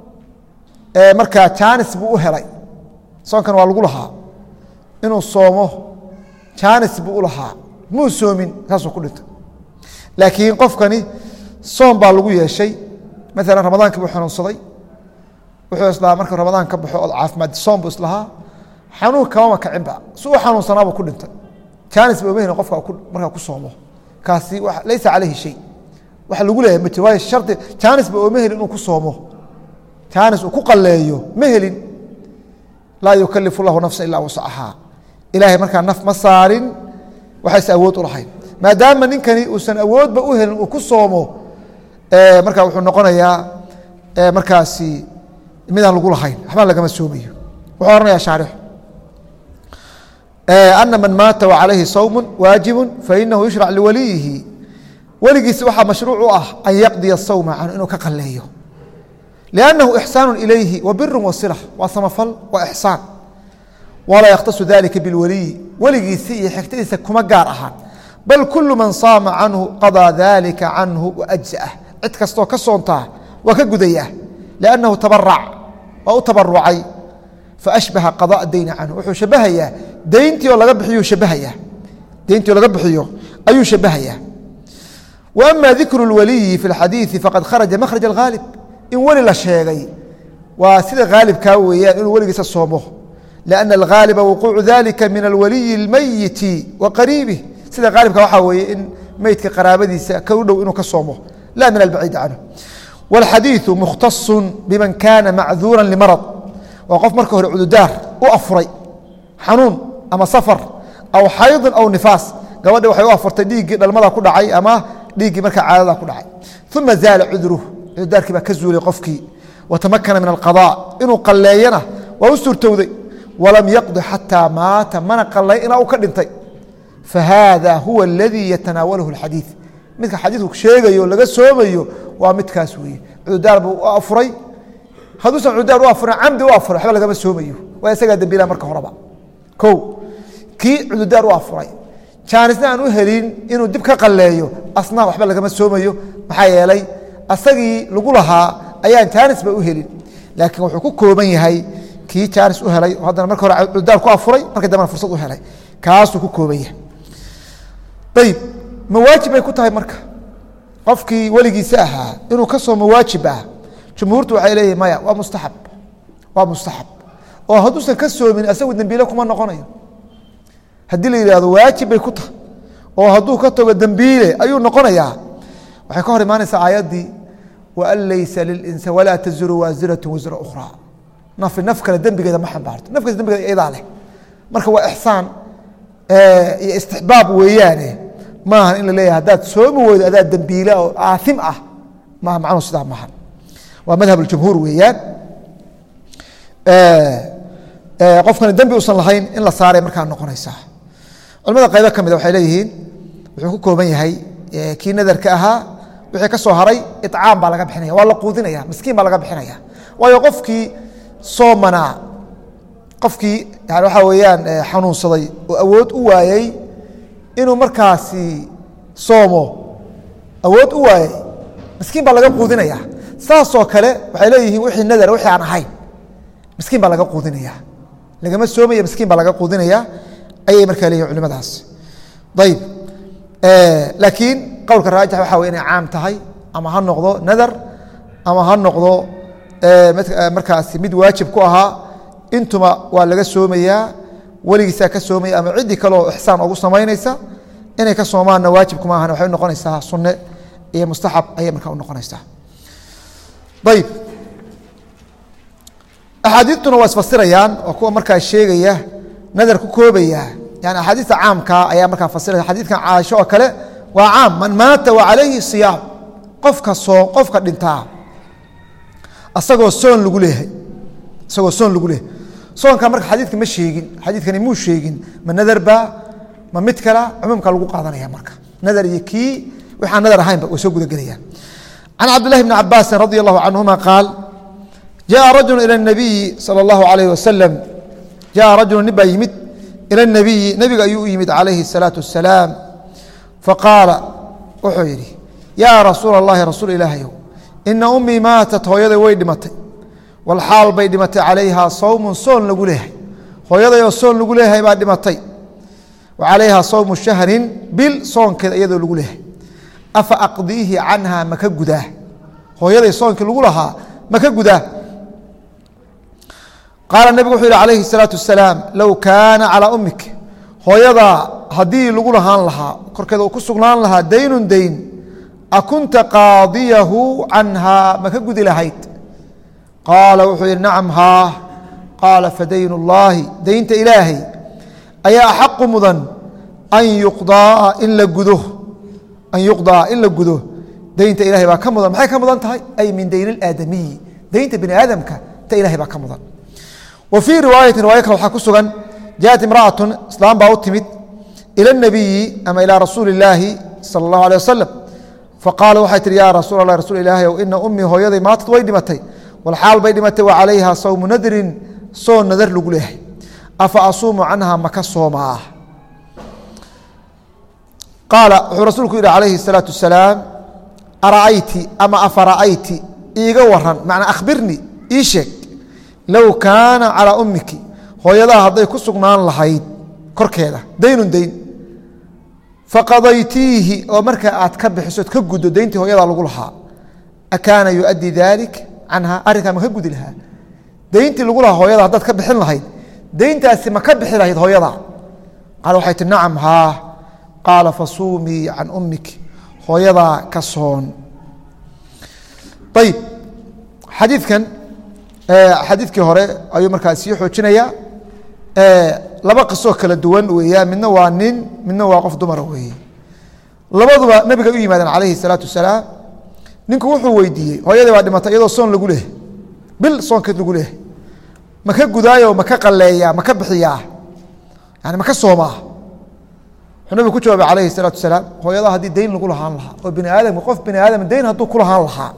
markaa jaanis buu u helay soonkan waa lagu lahaa inuu soomo jaanis buu u lahaa muu soomin saasuu ku dhintay laakiin qofkani soom baa lagu yeeshay maalan ramadaankii buu xanuunsaday wuxuu islahaa marka ramadaan ka baxo ood caafimaad soom buu islahaa xanuun kamama kacinba si u xanuunsanaabuu ku dhintay jaanis ba omahn qofka markaa ku soomo kaasi laysa calayhi shay waxa lagu leeyahay ma jiro waayo shardi jaanis ba ooma helin inuu ku soomo jaanis uu ku qalleeyo ma helin laa yukalifu llahu nafsa ilaa wasacahaa ilaahay markaa naf ma saarin waxayse awood u lahayn maadaama ninkani uusan awoodba u helin uu ku soomo markaa wuxuu noqonayaa markaasi midaan lagu lahayn waxba lagama soomayo wuxuu ohanaya shaarixu ana man maata wacalayhi sawmu waajibu fainahu yushrac liwaliyihi weligiisi waxaa mashruuc u ah an yaqdiya sawma canhu inuu ka qaleeyo liannahu ixsaanu ilayhi wa biru wasila waa samafal waa ixsaan walaa yakhtasu dalika bilwaliyi weligiisi iyo xigtadiisa kuma gaar ahaan bal kulu man saama canhu qadaa dalika canhu waajza'ah cid kastoo ka soontaa waa ka gudaya liannahu tabarac waa u tabarucay faashbaha qadaa dayni canhu wuxuu shabahayaa deyntii oo laga bixiyu shabahayaa deyntii oo laga bixiyo ayuu shabahayaa wa ama dikru اlwaliyi fi اlxadiiثi faqad kharaja makhraj اlghaalib in weli la sheegay waa sida haalibkaa weeyaan inuu weligiisa soomo liأna alghaaliba wuquucu dalika min alwaliyi اlmeyiti wa qariibih sida haalibka waxaa weeye in meydka qaraabadiisa ka u dhow inuu ka soomo la min albaciid canhu wاlxadiiثu mukhtaصu biman kana macduura limarad waa qof marka hore cududaar u afuray xanuun ama safar aw xaydin aw nifaas gabadhi waxay u afurtay dhiiggii dhalmada ku dhacay ama dhiiggii markaa caadada ku dhacay uma zaala cudruh cududaarkii baa ka zuulay qofkii watamakana min alqaضاء inuu qalleeyana waa u suurtowday walam yaqdi xataa maata mana qalay ilaa uu ka dhintay fahaada huwa اladii yatanaawalahu اxadiiث midka xadiidku sheegayo laga soomayo waa midkaas weeye cududaar buu u afuray hadduusan cududaar u afurin camdi u afuray waxba lagama soomayo waa isagaa dembiila marka horeba ko kii cududaar u afuray jaanisna aan u helin inuu dib ka qalleeyo asna waxba lagama soomayo maxaa yeelay asagii lagu lahaa ayaan jaanisba u helin laakiin wuxuu ku kooban yahay kii jaanis u helay oo haddana marka hore cududaar ku afuray markii dambena fursad u helay kaasuu ku kooban yahay ayib ma waajib bay ku tahay marka qofkii weligiisa ahaa inuu ka soomo waajib ah jumhuurtu waxay leeyihin maya waa mustaxab waa mustaxab oo hadduusan ka soomin asagu dembiile kuma noqonayo haddii la yidhahdo waajib bay ku tahay oo hadduu ka tago dembiile ayuu noqonayaa waxay ka hor imaanaysaa aayaddii waan laysa lilinsan walaa taziru waasiratu wasra ukhraa nafi naf kale dembigeeda ma xambaarto nafkaas dembigeeda iyadaa leh marka waa ixsaan iyo istixbaab weeyaane maaha in la leeyahay haddaad soomi weydo adaa dembiila oo aaim ah maaha macnuhu sidaa maaha waa madhab اjumhuur weeyaan qofkani dembi usan lahayn in la saaray markaa noqonaysaa culamada qaybo ka mida waxay leeyihiin wuxuu ku kooban yahay kii nadarka ahaa wixii ka soo haray icaam baa laga bixinaya waa la quudinaya miskiin baa laga bixinaya waayo qofkii soomanaa qofkii yani waxaa weeyaan xanuunsaday oo awood u waayey inuu markaasi soomo awood u waayey miskiin baa laga quudinaya saasoo kale waxay leeyihiin wixii nadar wixii aan ahayn miskiin baa laga quudinaya lagama soomaya miskiin baa laga quudinaya ayay markaa leeyihin culimadaas ayib laakiin qowlka raajix waxa wey inay caam tahay ama ha noqdo nadar ama ha noqdo markaasi mid waajib ku ahaa intuma waa laga soomayaa weligiisaa ka soomaya ama ciddii kaleoo ixsaan ugu samaynaysa inay ka soomaanna waajibkuma ahan waxay unoqonaysaa sunne iyo mustaxab ayay markaa unoqonaysaa ayib axaadiistuna waa isfasirayaan oo kuwa markaa sheegaya nadar ku koobaya yani axaadiista caamkaa ayaa markaa fasiraya xadiidkan caasho oo kale waa caam man maata wa calayhi siyaam qofka soo qofka dhintaa asagoo soon lagu leeyahay isagoo soon lagu leeyahay soonka marka xadiidka ma sheegin xadiidkani muu sheegin ma nadar baa ma mid kala cumuumka lagu qaadanaya marka nadar iyo kii waxaan nadar ahaynba way soo gudagelayaan can cabdillahi bni cabaasin radi allahu canhuma qaal jaءa rajulu ilى الnabiyi salى اllahu alayh wasalam jaءa rajulu nin baa yimid ilى الnabiyi nebiga ayuu u yimid calayhi الsalaaةu wasalaam faqaala wuxuu yidhi yaa rasuula اllahi rasuul ilaahayow ina ummii maatat hooyaday way dhimatay walxaal bay dhimatay calayhaa sawmun soon lagu leeyahay hooyadayoo soon lagu leeyahay baa dhimatay wa calayhaa sawmu shahrin bil soonkeeda iyadoo lagu leeyahay afa aqdiihi canha maka gudaa hooyaday soonkii lagu lahaa maka gudaa qaala nebigu wuxuu yihi calayhi الsalaatu wasalaam low kaana calaa ummik hooyadaa haddii lagu lahaan lahaa korkeeda uu ku sugnaan lahaa daynun dayn akunta qaadiyahu canhaa maka gudi lahayd qaala wuxuu yihi nacam haa qaala fadayn اllaahi daynta ilaahay ayaa axaqu mudan an yuqdaa in la gudo an yuqdaa in la gudo daynta ilahay baa ka mudan maxay ka mudan tahay ay min dayn اlaadamiyi daynta bini aadamka ta ilahay baa ka mudan wa fii riwaayati riwaaya kale waxaa ku sugan jaءat imra'atun islaam baa u timid ilى الnabiyi ama ilى rasuuli اllaahi salى اllahu alيه wasalam faqaala waxay tihi ya rasuul allah rasuul ilaahi ow ina ummii hooyaday maatad way dhimatay walxaal bay dhimatay wa calayha sawmu nadrin soon nadar lagu leeyahay afa asuumu canha maka soomaa qaala wuxuu rasuulku yihi calayhi الsalaaةu wasalaam ara'ayti ama afara'ayti iiga waran macnaa akhbirni ii sheeg low kaana calىa ummiki hooyadaha hadday ku sugnaan lahayd korkeeda daynun dayn faqadaytiihi oo markaa aad ka bixisood ka guddo dayntii hooyadaa lagu lahaa akaana yuؤaddi dalik canha arrinkaa ma ka gudi lahaa dayntii lagu lahaa hooyada haddaad ka bixin lahayd dayntaasi ma ka bixi lahayd hooyada qaala waxay tii nacam haa qaala fasuumii can ummik hooyadaa ka soon ayib xadiidkan xadiidkii hore ayuu markaa sii xoojinaya laba qisoo kala duwan weeyaan midna waa nin midna waa qof dumara weeye labaduba nabiga u yimaadeen calayhi الsalaatu wasalaam ninku wuxuu weydiiyey hooyadii baa dhimatay iyadoo soon lagu leehay bil soonkeed lagu leehay maka gudaayo maka qaleeyaa maka bixiyaa yani maka soomaa wuxuu nabigu ku jawaabay calayhi الsalaatu wasalaam hooyada haddii dayn lagu lahaan lahaa oo bini aadamka qof bini aadam dayn hadduu ku lahaan lahaa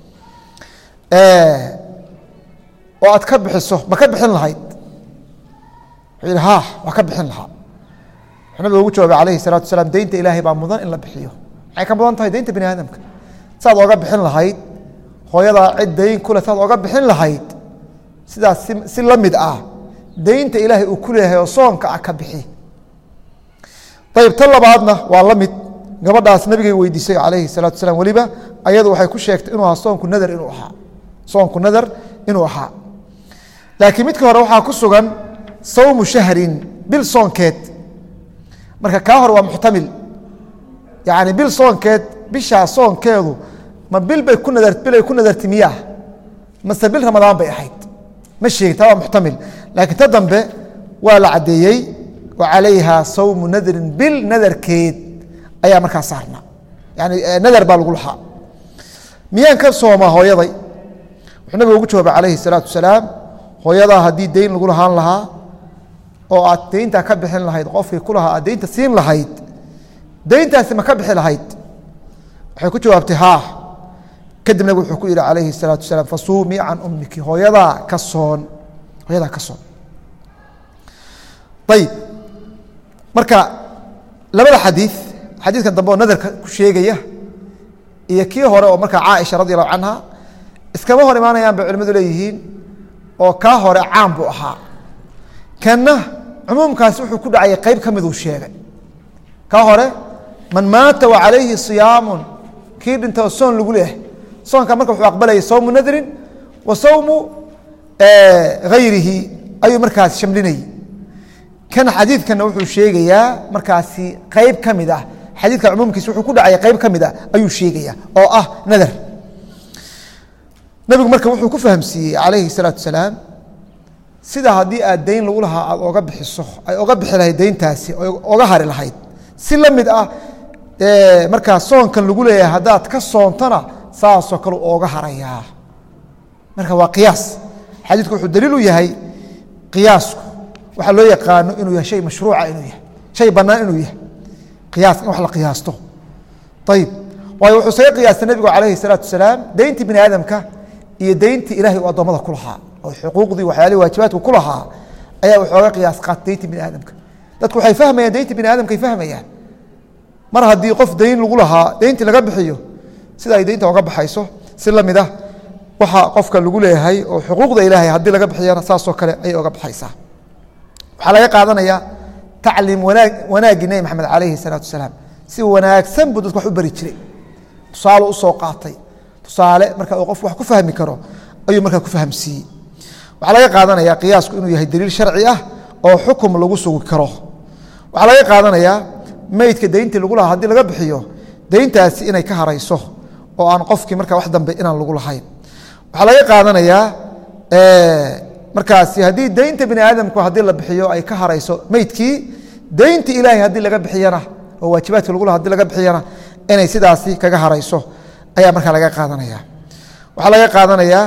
oo aad ka bixiso ma ka bixin lahayd wuxuu yihi ha waa ka bixin lahaa wuxuu nabiga ugu jawaabay calayhi الsalatu wasalaam deynta ilaahay baa mudan in la bixiyo maxay ka mudan tahay deynta bini aadamka saad oga bixin lahayd hooyadaa cid dayn kule saad oga bixin lahayd sidaas si si la mid ah deynta ilaahay uu ku leeyahay oo soonka ah ka bixi ayib tan labaadna waa la mid gabadhaas nabigay weydiisay calayhi الsalatu wasalaam weliba ayadu waxay ku sheegtay inuu ahaa soonku nadar inuu ahaa soonku nadar inuu ahaa laakiin midka hore waxaa ku sugan sawmu shahrin bil soonkeed marka kaa hore waa muxtamil yani bil soonkeed bishaa soonkeedu ma bil bay ku nadar bil ay ku nadarti miyaa mase bil ramadaan bay ahayd ma sheegin taa waa muxtamil laakiin ta dambe waa la caddeeyey wa calayha sawmu nadrin bil nadarkeed ayaa markaa saarnaa yani nadar baa lagu lahaa miyaan ka soomaa hooyaday wuxuu nabigu ugu jawaabay calayhi salaatu wasalaam hooyadaa haddii deyn lagu lahaan lahaa oo aad deyntaa ka bixin lahayd qofkii ku lahaa aad deynta siin lahayd deyntaasi ma ka bixi lahayd waxay ku jawaabtay haa kadib nabig wuxuu ku yihi calayhi الsalaatu wasalaam fasuumii can ummiki hooyadaa ka soon hooyadaa ka soon ayib marka labada xadiiث xadiidkan dambe oo nadarka ku sheegaya iyo kii hore oo markaa caaisha radi allahu canha iskama hor imaanayaan bay culimadu leeyihiin oo kaa hore caan buu ahaa kanna cumuumkaasi wuxuu ku dhacayay qeyb ka miduu sheegay kaa hore man maata wa calayhi صiyaamu kii dhintao soon lagu leeyahay soonka marka wuxuu aqbalayay sawmu nadrin wa sawmu hayrihi ayuu markaas shamlinayay kan xadiidkana wuxuu sheegayaa markaasi qeyb ka mid ah xadiidka cumuumkiisa wuxuu ku dhacaya qeyb ka mid ah ayuu sheegaya oo ah nadar nabigu marka wuxuu ku fahamsiiyey calayhi الsalaatu wasalaam sida haddii aad deyn lagu lahaa aad oga bixiso ay oga bixi lahayd deyntaasi oga hari lahayd si la mid ah markaa soonkan lagu leeyahay haddaad ka soontona saasoo kale ooga harayaa marka waa qiyaas xadiidku wuxuu daliil u yahay qiyaasku waxaa loo yaqaano inuu yahay shay mashruuca inuu yahay shay bannaan inuu yahay qiyaas in wax la qiyaasto ayib waayo wuxuu saga qiyaastay nebigu calayhi salaatu wasalaam deyntii bini aadamka iyo deyntii ilahay uu addoommada ku lahaa oo xuquuqdii waxyaalihii waajibaadku ku lahaa ayaa waxooga qiyaas qaatay deyntii bini aadamka dadku waxay fahmayaan deyntii bini aadamkay fahmayaan mar haddii qof deyn lagu lahaa deyntii laga bixiyo sida ay deynta oga baxayso si la mid ah waxa qofka lagu leeyahay oo xuquuqda ilaahay haddii laga bixiyana saasoo kale ayay oga baxaysaa waxaa laga qaadanaya tacliim wanaag wanaaggii nebi maxamed calayhi salaatu wasalaam si wanaagsan buu dadka wax u bari jiray tusaale usoo qaatay tusaale marka uu qof wax ku fahmi karo ayuu markaa ku fahamsiiyey waxaa laga qaadanaya qiyaasku inuu yahay daliil sharci ah oo xukum lagu sugi karo waxaa laga qaadanayaa meydka deyntii lagu lahaa haddii laga bixiyo deyntaasi inay ka harayso oo aan qofkii markaa wax dambe inaan lagu lahayn waxaa laga qaadanayaa markaasi haddii deynta bini aadamku haddii la bixiyo ay ka harayso meydkii deynta ilaahay haddii laga bixiyana oo waajibaadka lagu laha hadii laga bixiyana inay sidaasi kaga harayso ayaa markaa laga qaadanaya waxaa laga qaadanayaa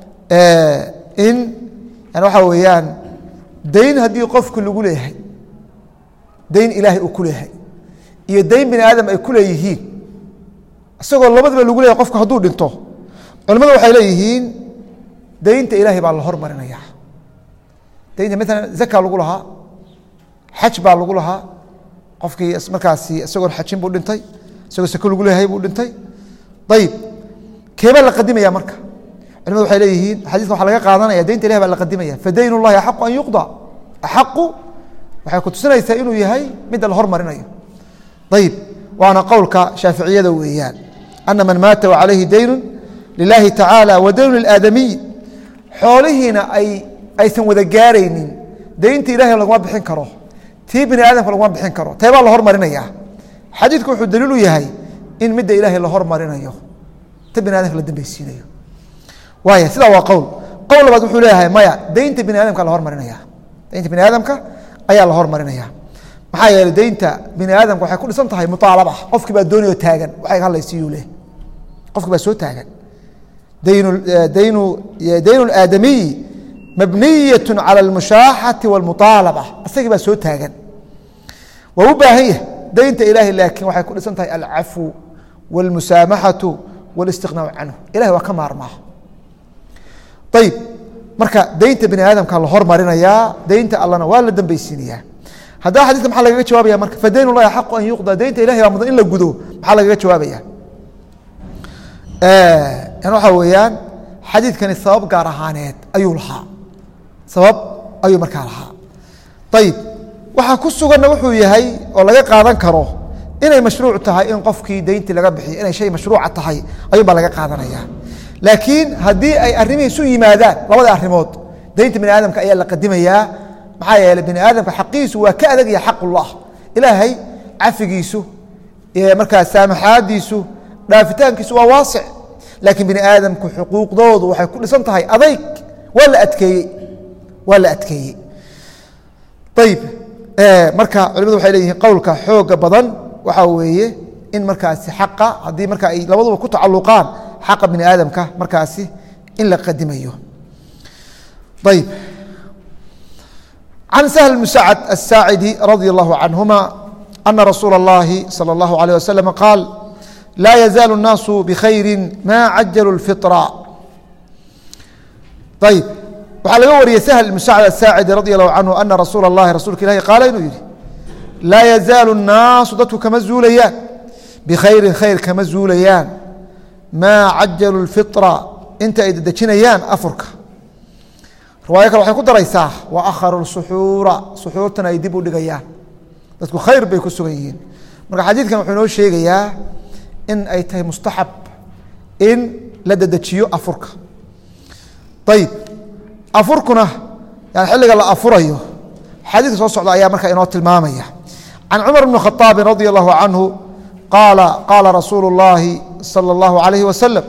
in yani waxaa weeyaan deyn haddii qofku lagu leeyahay deyn ilaahay uu ku leeyahay iyo deyn bini aadam ay ku leeyihiin isagoo labadaba lagu leeyahay qofku hadduu dhinto culimmadu waxay leeyihiin deynta ilaahay baa la hormarinaya deynta maalan zaka lagu lahaa xaj baa lagu lahaa qofkii markaasi isagoon xajin buu dhintay isagoo sako lagu leeyahay buu dhintay ayib keebaa la qadimaya marka culimadu waxay leeyihiin xadiiska waxaa laga qaadanaya deynta ilahay baa la qadimaya fadeyn اllahi axaqu an yuqda axaqu waxay ku tusinaysaa inuu yahay midda la hormarinayo ayib waana qowlka shaaficiyada weeyaan ana man maata wacalayhi deynu lilahi tacaala wa deynu lilaadamiy xoolihiina ay aysan wada gaaraynin deynta ilahay laguma bixin karo tii bini aadamka laguma bixin karo teebaa la hormarinaya xadiidku wuxuu daliil u yahay in midda ilaahay la hormarinayo ta bini adamka la dambeysiinayo waaya sidaa waa qowl qowl labaad wuxuu leeyahay maya deynta bini aadamka la hormarinaya deynta bini aadamka ayaa la hormarinaya maxaa yeeley deynta bini aadamka waxay ku dhisan tahay muaalaba qofkii baa doonayoo taagan waxay hadlaysiiyuu leh qofkii baa soo taagan daynu daynu daynu aadamiyi mabniyaة calى اlmushaaxati wاlmuطaalaba isagii baa soo taagan waa u baahan yahay deynta ilahay laakiin waxay ku dhisan tahay alcafu wاlmusaamaxaةu wاlistiqnaacu canhu ilahay waa ka maarmaa ayib marka deynta bini aadamka la hormarinayaa deynta allana waa la dambeysiinayaa haddaba xadidka maxaa lagaga jawaabaya marka fadeyn اllahi axaqu an yuqda deynta ilahay baa mudan in la gudo maxaa lagaga jawaabaya waxaa weeyaan xadiidkani sabab gaar ahaaneed ayuu lahaa sabab ayuu markaa lahaa ayib waxaa ku suganna wuxuu yahay oo laga qaadan karo inay mashruuc tahay in qofkii deyntii laga bixiyo inay shay mashruuca tahay ayuun baa laga qaadanaya laakiin haddii ay arrimihii isu yimaadaan labada arrimood deynta bini aadamka ayaa la qadimayaa maxaa yeeley bini aadamka xaqiisu waa ka adagaya xaqullah ilaahay cafigiisu markaa saamaxaadiisu dhaafitaankiisu waa waasic laakiin bini aadamku xuquuqdoodu waxay ku dhisan tahay adayg waa la adkeeyey waa la adkeeyey ayib marka culimadu waxay leeyihiin qowlka xooga badan waxaa weeye in markaasi xaqa haddii marka ay labaduba ku tacaluqaan xaqa bini aadamka markaasi in la qadimayo ayb can sahl bn sacd aلsaacidi radi اllahu canهuma ana rasuula اllahi salى اllahu عalيه waslm qaal laa yazaalu الnaasu bkhayri ma cajalu اlfiطra ayb waxaa laga wariyey sahl ibn sacd asaacidi radi allahu canhu ana rasuula اllahi rasuulka ilahi qaala inuu yihi laa yazaalu الnaasu dadku kama zuulayaan bikhayrin khayr kama zuulayaan maa cajalu اlfiطra inta ay dedejinayaan afurka riwaayo kale waxay ku daraysaa wa akharu suxuura suxuurtana ay dib u dhigayaan dadku khayr bay ku sugan yihiin marka xadiidkan wuxuu inoo sheegayaa in ay tahay mustaxab in la dedejiyo afurka ayib afurkuna yani xilliga la afurayo xadiidka soo socda ayaa markaa inoo tilmaamaya can cumar bni khaaabin radi allahu canhu qaala qaala rasuulu اllahi salى اllahu alayhi wasalam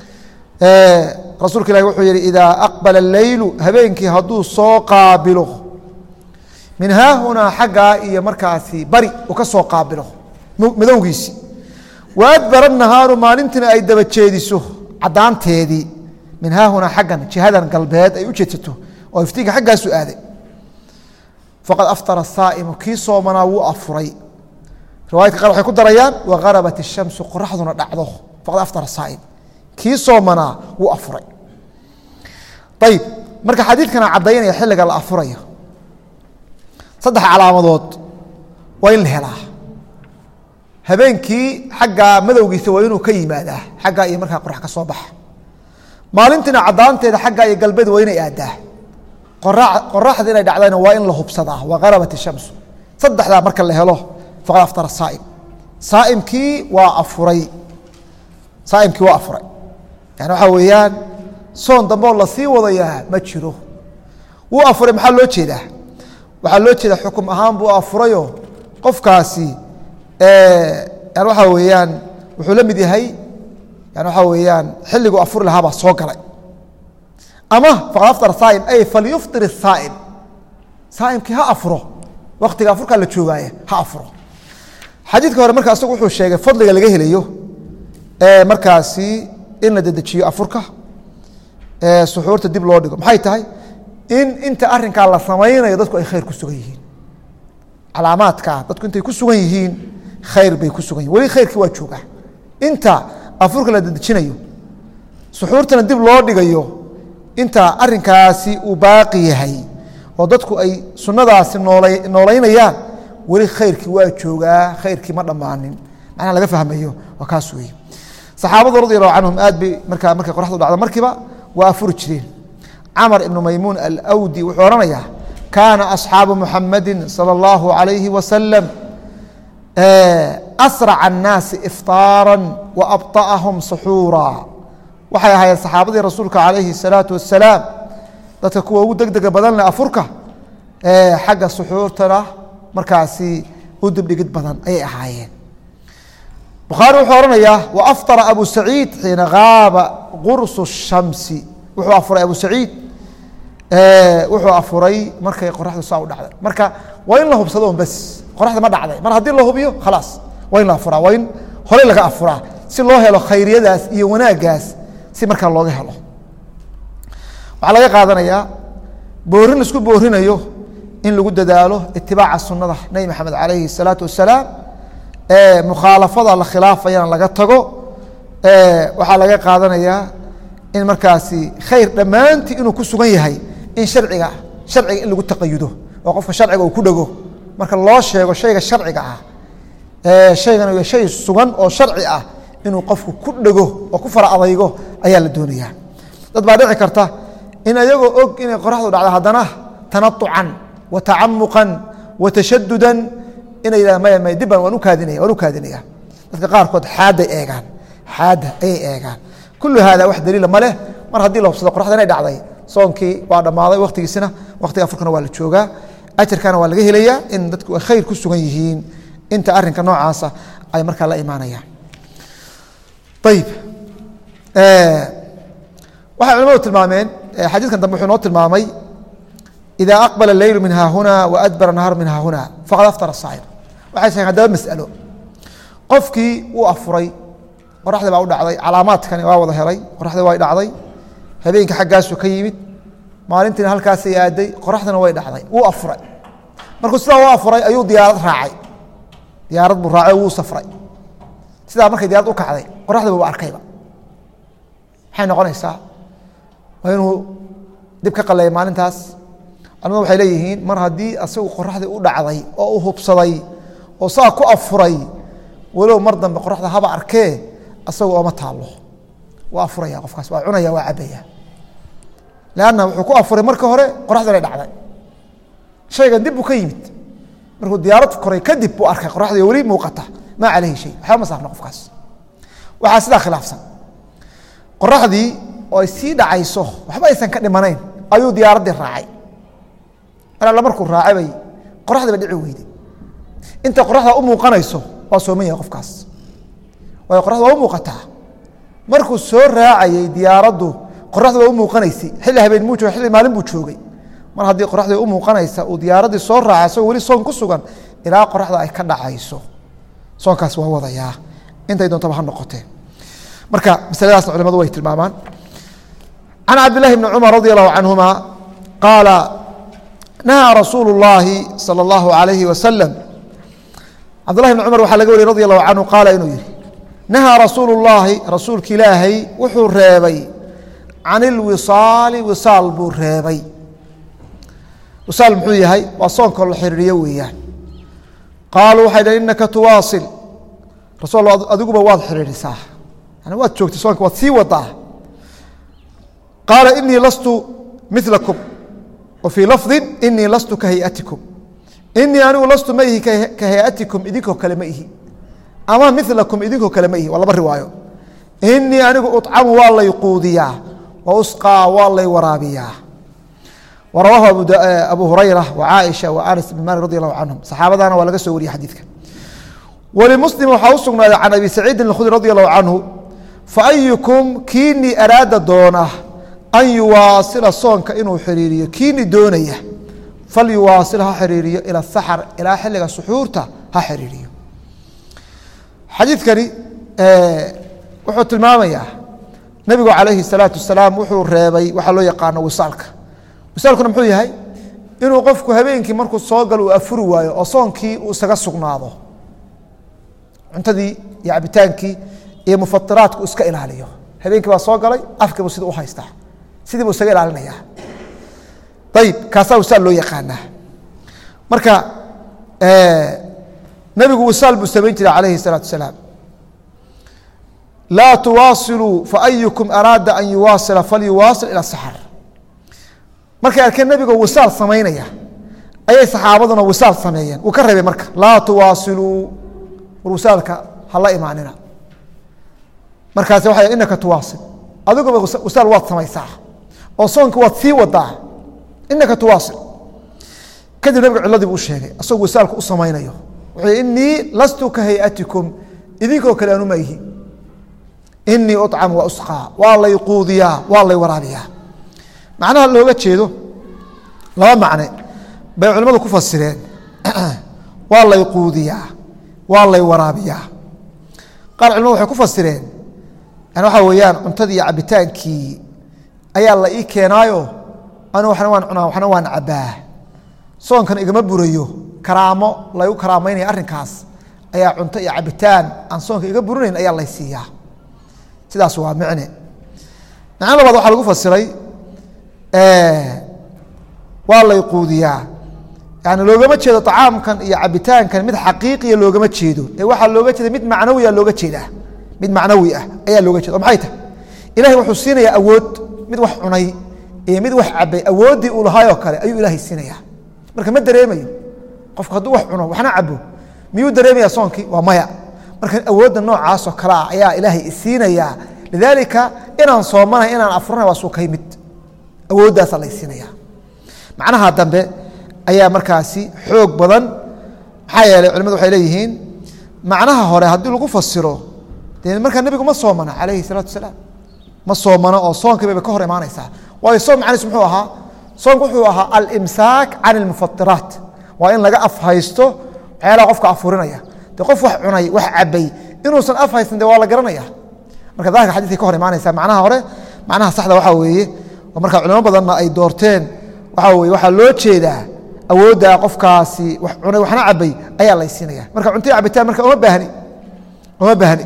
rasuulka ilahi wuxuu yihi idaa aqbala اleylu habeenkii hadduu soo qaabilo min haahunaa xaggaa iyo markaasi bari uu ka soo qaabilo madowgiisi wa adbara nahaaru maalintiina ay daba jeediso caddaanteedii min haahunaa xaggan jihadan galbeed ay u jeedsato oo iftiinka xaggaasu aaday faqad aftara saa'imu kii soomanaa wuu afuray riwaayadka qaar waxay ku darayaan wagarabat ishamsu qoraxduna dhacdo faqad aftara saa'im kii soomanaa wuu afuray ayib marka xadiidkana caddaynaya xilliga la afurayo saddex calaamadood waa in la helaa habeenkii xaggaa madowgiisa waa inuu ka yimaadaa xaggaa iyo markaa qorax ka soo baxa maalintiina caddaanteeda xaggaa iyo galbeed waa inay aadaa qoraxda inay dhacdayna waa in la hubsadaa wagarabat ishamsu saddexdaa marka la helo faqad aftara saa'im saaimkii waa afuray saaimkii waa afuray yani waxaa weeyaan soon dambeoo lasii wadayaa ma jiro wuu afuray maxaa loo jeedaa waxaa loo jeedaa xukum ahaan buu afurayoo qofkaasi yani waxaa weeyaan wuxuu la mid yahay yani waxaa weeyaan xilliguu afuri lahaa baa soo galay ama faqad aftar saaim ay falyuftir الsaaim saaimkii ha afuro waktiga afurkaa la joogaaya ha afuro xadiidka hore marka isagu wuxuu sheegay fadliga laga helayo markaasi in la dedejiyo afurka suxuurta dib loo dhigo maxay tahay in inta arinkaa la samaynayo dadku ay khayr ku sugan yihiin calaamaadka dadku intay ku sugan yihiin khayr bay ku sugan yihin weli khayrkii waa joogaa inta afurka la dedejinayo suxuurtana dib loo dhigayo inta arinkaasi uu baaqi yahay oo dadku ay sunadaasi noolaynayaan weli khayrkii waa joogaa khayrkii ma dhammaanin macnaha laga fahmayo waa kaas weeye saxaabadu radi allahu canhum aad bay markaa markay qoraxdu dhacdo markiiba waa afuri jireen camar ibnu maymuun alawdi wuxuu odhanayaa kaana asxaabu muxamadi salى اllahu alayhi wasalam asraca الnaasi ifطaara waabطa'ahum suxuura waxay ahaayeen saxaabadii rasuulka calayhi الsalaatu wasalaam dadka kuwa ugu deg dega badan leh afurka xagga suxuurtana markaasi u dibdhigid badan ayay ahaayeen bukhaari wuxuu odhanayaa waafطara abu saciid xiina gaaba qursu الshamsi wuxuu afuray abu saciid wuxuu afuray markay qoraxdu saa u dhacday marka waa in la hubsado un bes qoraxda ma dhacday mar haddii la hubiyo khalaas waa in la afuraa waa in horey laga afuraa si loo helo khayriyadaas iyo wanaaggaas si markaa looga helo waxaa laga qaadanayaa boorin laisku boorinayo in lagu dadaalo itibaaca sunada nebi maxamed calayhi الsalaatu wasalaam mukhaalafada la khilaafayana laga tago waxaa laga qaadanayaa in markaasi khayr dhammaantii inuu ku sugan yahay in harciga sharciga in lagu taqayudo oo qofka sharciga uu ku dhego marka loo sheego shayga sharciga ah shaygan shay sugan oo sharci ah inuu qofku ku dhego oo ku fara adaygo ayaa la doonayaa dad baa dhici karta in ayagoo og inay qoraxdu dhacdo haddana tanaucan wa tacamuqan wa tashadudan inay yidhahan maya maya dibban waan u kaadinaya waan u kaadinaya dadka qaarkood xaadday eegaan xaadda ayay eegaan kullu haada wax daliila ma leh mar haddii la hubsado qoraxda inay dhacday soonkii waa dhammaaday wakhtigiisina wakhtiga afurkana waa la joogaa ajarkana waa laga helayaa in dadku ay khayr ku sugan yihiin inta arinka noocaasa ay markaa la imaanayaan ayib waxay culamadu tilmaameen xadiidkan dambe wuxuu noo tilmaamay ida aqbala leylu min haahuna wa adbara nahaaru min haahuna faqad aftara saa'im waxay sheegeen haddaba mas'alo qofkii wuu afuray qoraxdii baa u dhacday calaamaadkani waa wada helay qoraxdii way dhacday habeenkii xaggaasuu ka yimid maalintiina halkaasay aaday qoraxdina way dhacday wuu afuray markuu sidaa u afuray ayuu diyaarad raacay diyaarad buu raacay wuu safray sidaa markay diyaarad u kacday qoraxdiba u arkayba maxay noqonaysaa waa inuu dib ka qaleeya maalintaas culamadu waxay leeyihiin mar haddii asagu qoraxdii u dhacday oo u hubsaday oo saa ku afuray walow mar dambe qoraxda haba arkee asagu ooma taallo waa afuraya qofkaas waa cunaya waa cabaya lanna wuxuu ku afuray marka hore qoraxdana dhacday shaygan dib buu ka yimid markuu diyaarad koray kadib buu arkay qoraxdii weli muuqata maa caleyhi shay waxba ma saarna qofkaas waxaa sidaa khilaafsan qoraxdii oo ay sii dhacayso waxba aysan ka dhimanayn ayuu diyaaraddii raacay mar alla markuu raacay bay qoraxdiiba dhici weyday inta qoraxda u muuqanayso waa sooman yahay qofkaas waayo qoraxda waa u muuqataa markuu soo raacayey diyaaraddu qoraxda waa u muuqanaysay xilli habeen muu joogay xilli maalin buu joogay mar haddii qoraxdii u muuqanaysa uu diyaaraddii soo raacay asagoo weli soon ku sugan ilaa qoraxda ay ka dhacayso soonkaas waa wadayaa intay doontaba ha noqotee marka masaladaasna culimadu way tilmaamaan can cabdillahi bni cumar radi allahu canhuma qaala nahaa rasuulu اllaahi salى اllahu alayhi wasalam cabdullahi bni cumar waxaa laga wariy radi allahu canhu qaala inuu yihi nahaa rasuulu اllaahi rasuulka ilaahay wuxuu reebay can ilwisaali wisaal buu reebay wisaal muxuu yahay waa soonka la xiriiriyo weeyaan qaaluu waxay dhahn inaka tuwaasil rasul adiguba waad xiriirisaa yani waad joogtay soonka waad sii wadaa qaala inii lastu milakum wa fii lafdi inii lastu ka hayatikum inii anigu lastu ma ihi ka hayatikum idinkoo kale ma ihi ama milakum idinkoo kale ma ihi waa laba riwaayo inii anigu ucamu waa lay quudiyaa wa usqaa waa lay waraabiyaa warawaahu abu hurayra wacaaisha wa anas bn malik radi allahu canhum saxaabadana waa laga soo wariyey xadiidka walimuslim waxaa u sugnaaday can abi saciidin اkhudri radi allahu canhu faayukum kiinii araada doona an yuwaasila soonka inuu xiriiriyo kiini doonaya falyuwaasil ha xiriiriyo ila saxar ilaa xilliga suxuurta ha xiriiriyo xadiidkani wuxuu tilmaamayaa nebigu calayhi الsalaatu wasalaam wuxuu reebay waxaa loo yaqaano wisaalka wisaalkuna muxuu yahay inuu qofku habeenkii markuu soo galo uu afuri waayo oo soonkii uu isaga sugnaado cuntadii iyo cabitaankii iyo mufatiraadku iska ilaaliyo habeenkii baa soo galay afkiibu sida u haystaa sidii buu isaga ilaalinaya ayib kaasaa wisaal loo yaqaanaa marka nebigu wisaal buu samayn jiray calayhi الsalaatu wasalaam laa tuwaasiluu faayukum araada an yuwaasila falyuwaasil ilى saxar markay arkeen nebigoo wisaal samaynaya ayay saxaabaduna wisaal sameeyeen wuu ka reebay marka laa tuwaasiluu war wisaalka hala imaanina markaas waa inaka tuwaasil adiguba wisaal waad samaysaa oo soonka waad sii wadaa inaka tuwaasil kadib nabiga ciladii buu u sheegay asagoo wisaalka u samaynayo wuxuu inii lastu ka hayatikum idinkoo kale anu ma ihi inii ucam wa usqaa waa lay quudiyaa waa lay waraabiyaa macnaha looga jeedo laba macne bay culimmadu ku fasireen waa lay quudiyaa waa lay waraabiyaa qaar culimadu waxay ku fasireen yani waxaa weeyaan cuntadii iyo cabitaankii ayaa la ii keenaayo anigu waxna waan cunaa waxna waan cabbaa soonkan igama burayo karaamo laygu karaamaynaya arrinkaas ayaa cunto iyo cabitaan aan soonka iga burinayn ayaa lay siiyaa sidaas waa micne macno labaad waxaa lagu fasiray waa lay quudiyaa yani loogama jeedo طacaamkan iyo cabitaankan mid xaqiiqiya loogama jeedo ee waxaa looga jeeda mid macnawiya looga jeedaa mid macnawi ah ayaa looga jeeda o maxay tahay ilahay wuxuu siinayaa awood mid wax cunay iyo mid wax cabay awooddii uu lahaayoo kale ayuu ilaahay siinayaa marka ma dareemayo qofku hadduu wax cuno waxna cabo miyuu dareemaya soonkii waa maya marka awoodda noocaasoo kale ah ayaa ilaahay isiinayaa lidaalika inaan soomanahay inaan afuranahay waa suukay mid awooddaasa lay siinaya macnaha dambe ayaa markaasi xoog badan maxaa yeeley culimadu waxay leeyihiin macnaha hore haddii lagu fasiro dee markaa nebigu ma soomana calayhi salaatu wasalaam ma soomano oo soonkii bayba ka hor imaanaysaa waayo soom macniis muxuu ahaa soonku wuxuu ahaa alimsaak can ilmufatiraat waa in laga afhaysto waxyaalaha qofka afurinaya de qof wax cunay wax cabay inuusan af haysan de waa la garanaya marka daahirka xadidkay ka hor imaanaysa macnaha hore macnaha saxda waxaa weeye oo marka culimo badanna ay doorteen waxaa weye waxaa loo jeedaa awoodda qofkaasi wax cunay waxna cabay ayaa laysiinaya marka cuntai cabitaan marka uma baahni uma baahni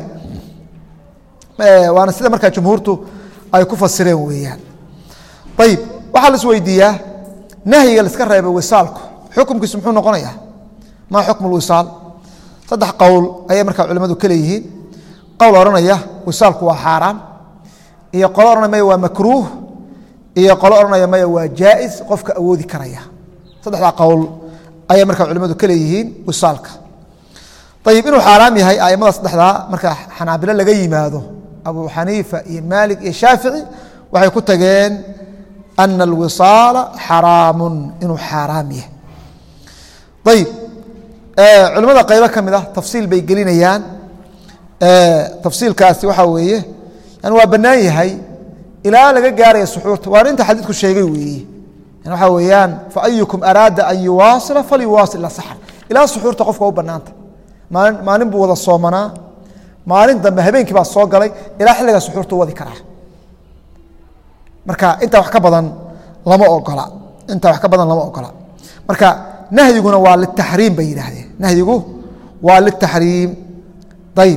waana sida markaa jumhuurtu ay ku fasireen weeyaan ayib waxaa la is weydiiyaa nahyiga laiska reebay wisaalku xukumkiisu muxuu noqonaya maa xukmu lwisaal saddex qowl ayay markaa culimmadu ka leeyihiin qowl odhanaya wisaalku waa xaaraam iyo qolo odhanaya maya waa makruuh iyo qolo odhanaya maya waa jaa'is qofka awoodi karaya saddexdaa qowl ayay markaa culimmadu ka leeyihiin wisaalka ayib inuu xaaraam yahay aimada saddexdaa marka xanaabilo laga yimaado abu xaniifa iyo maalik iyo shaafici waxay ku tageen ana alwisaala xaraamun inuu xaaraam yahay ayib culimmada qaybo ka mid ah tafsiil bay gelinayaan tafsiilkaasi waxaa weeye yani waa bannaan yahay ilaa laga gaaraya suxuurta waana inta xadiidku sheegay weeye waxaa weeyaan faayukum araada an yuwaasila falyuwaasil ila saxr ilaa suxuurta qofka u bannaanta maalin maalin buu wada soomanaa maalin dambe habeenkii baa soo galay ilaa xilligaa suxuurtu wadi karaa marka intaa wax ka badan lama ogola intaa wax ka badan lama ogola marka nahyiguna waa litaxriim bay yidhaahdeen nahyigu waa litaxriim ayib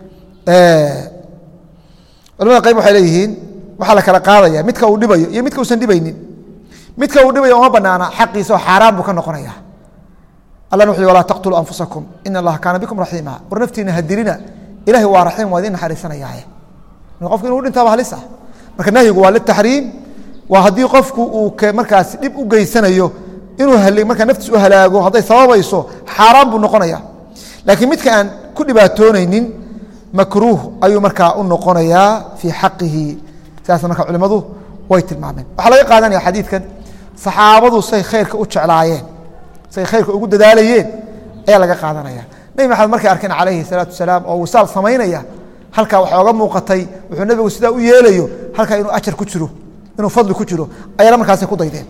culamada qayb waxay leeyihiin waxaa la kala qaadaya midka uu dhibayo iyo midka uusan dhibaynin midka uu dhibayo uma banaana xaqiisa oo xaaraan buu ka noqonaya allah wuxu walaa taqtuluu anfusakum in allaha kaana bikum raxiima war naftiina hadirina ilahay waa raxiim waa idin naxariisanayaaye qofku inuu dhintaaba halis ah marka nahyigu waa litaxriim waa haddii qofku uu markaas dhib u geysanayo inuu markaa naftiis u halaago hadday sababayso xaaraan buu noqonaya laakiin midka aan ku dhibaatoonaynin makruuh ayuu markaa u noqonayaa fii xaqihi sidaasna marka culimmadu way tilmaameen waxaa laga qaadanaya xadiidkan saxaabadu say khayrka u jeclaayeen say khayrka ugu dadaalayeen ayaa laga qaadanaya nebi maxamed markay arkeen calayhi salaatu wasalaam oo wisaal samaynaya halkaa waxaa oga muuqatay wuxuu nebigu sidaa u yeelayo halkaa inuu ajar ku jiro inuu fadli ku jiro ayana markaasi ku daydeen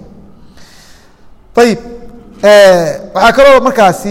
ayib waxaa kaloo markaasi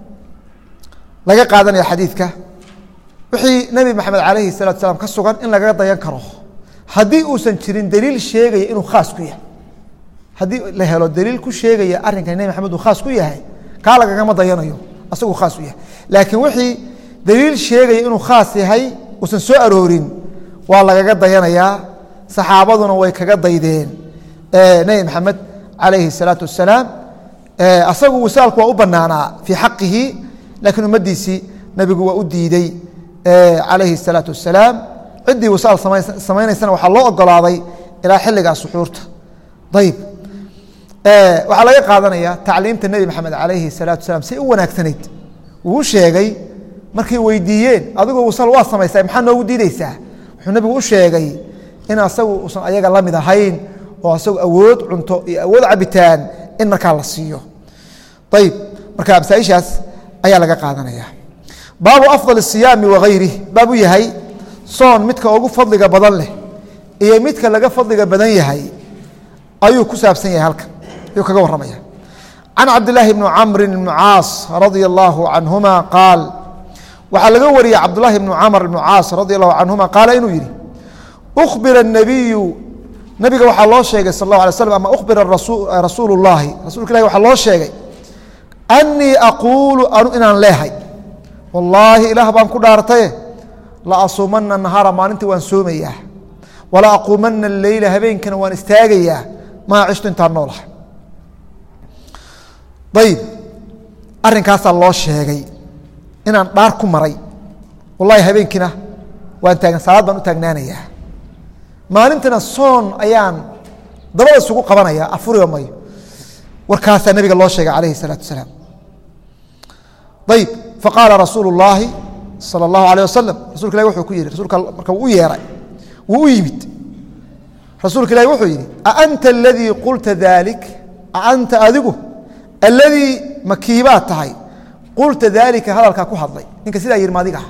laga qaadanaya xadiidka wixii nebi maxamed calayhi salatu salaam ka sugan in lagaga dayan karo haddii uusan jirin daliil sheegaya inuu khaas ku yahay haddii la helo daliil ku sheegaya arrinkan nebi maxamed uu khaas ku yahay kaa lagagama dayanayo asaguu khaas u yahay laakiin wixii daliil sheegaya inuu khaas yahay uusan soo aroorin waa lagaga dayanayaa saxaabaduna way kaga daydeen nebi maxamed calayhi الsalaatu wasalaam asagu wisaalku waa u banaanaa fii xaqihi laakiin ummaddiisii nebigu waa u diidey calayhi الsalaatu wasalaam ciddii wisaal samaynaysana waxaa loo ogolaaday ilaa xilligaa suxuurta ayb waxaa laga qaadanaya tacliimta nebi maxamed calayhi الsalaatu wasalaam say u wanaagsanayd wuu sheegay markay weydiiyeen adigoo wisaal waa samaysay maxaa noogu diideysaa wuxuu nebigu u sheegay in asagu usan ayaga la mid ahayn oo asagu awood cunto iyo awood cabitaan in markaa la siiyo ayib marka masaaishaas ayaa laga qaadanaya baabu afضal الsiyaami wagayrih baab u yahay soon midka ugu fadliga badan leh iyo midka laga fadliga badan yahay ayuu ku saabsan yahay halkan ayuu kaga waramaya can cabdilaahi bni camri bni caas radia allahu canhuma qaal waxaa laga wariyey cabdulahi bni camr bni caas radi allahu canhuma qaala inuu yihi ubira الnabiyu nabiga waxaa loo sheegay sal اlahu alay slam ama ubira rasuul اllahi rasulka ilahi waxaa loo sheegay anii aquulu anu inaan leehay wallaahi ilaah baan ku dhaartaye la asuumana nahaara maalintii waan soomayaa wala aquumana leyla habeenkana waan istaagayaa maa cishtu intaan noolaha ayib arinkaasaa loo sheegay inaan dhaar ku maray wallahi habeenkiina waan taagan salaad baan u taagnaanayaa maalintina soon ayaan dabada isugu qabanaya afuriba mayo warkaasaa nabiga loo sheegay calayhi الsalaatu wasalaam ayib faqaala rasuulu اllaahi salى اllahu alيه wasalam rasulka ilahi wuxuu ku yihi rasulka marka wuu u yeeray wuu u yimid rasuulka ilahi wuxuu yihi aanta aladii qulta dalik aanta adigu aladii makiibaad tahay qulta daalika hadalkaa ku hadlay ninka sidaa yihi maadiga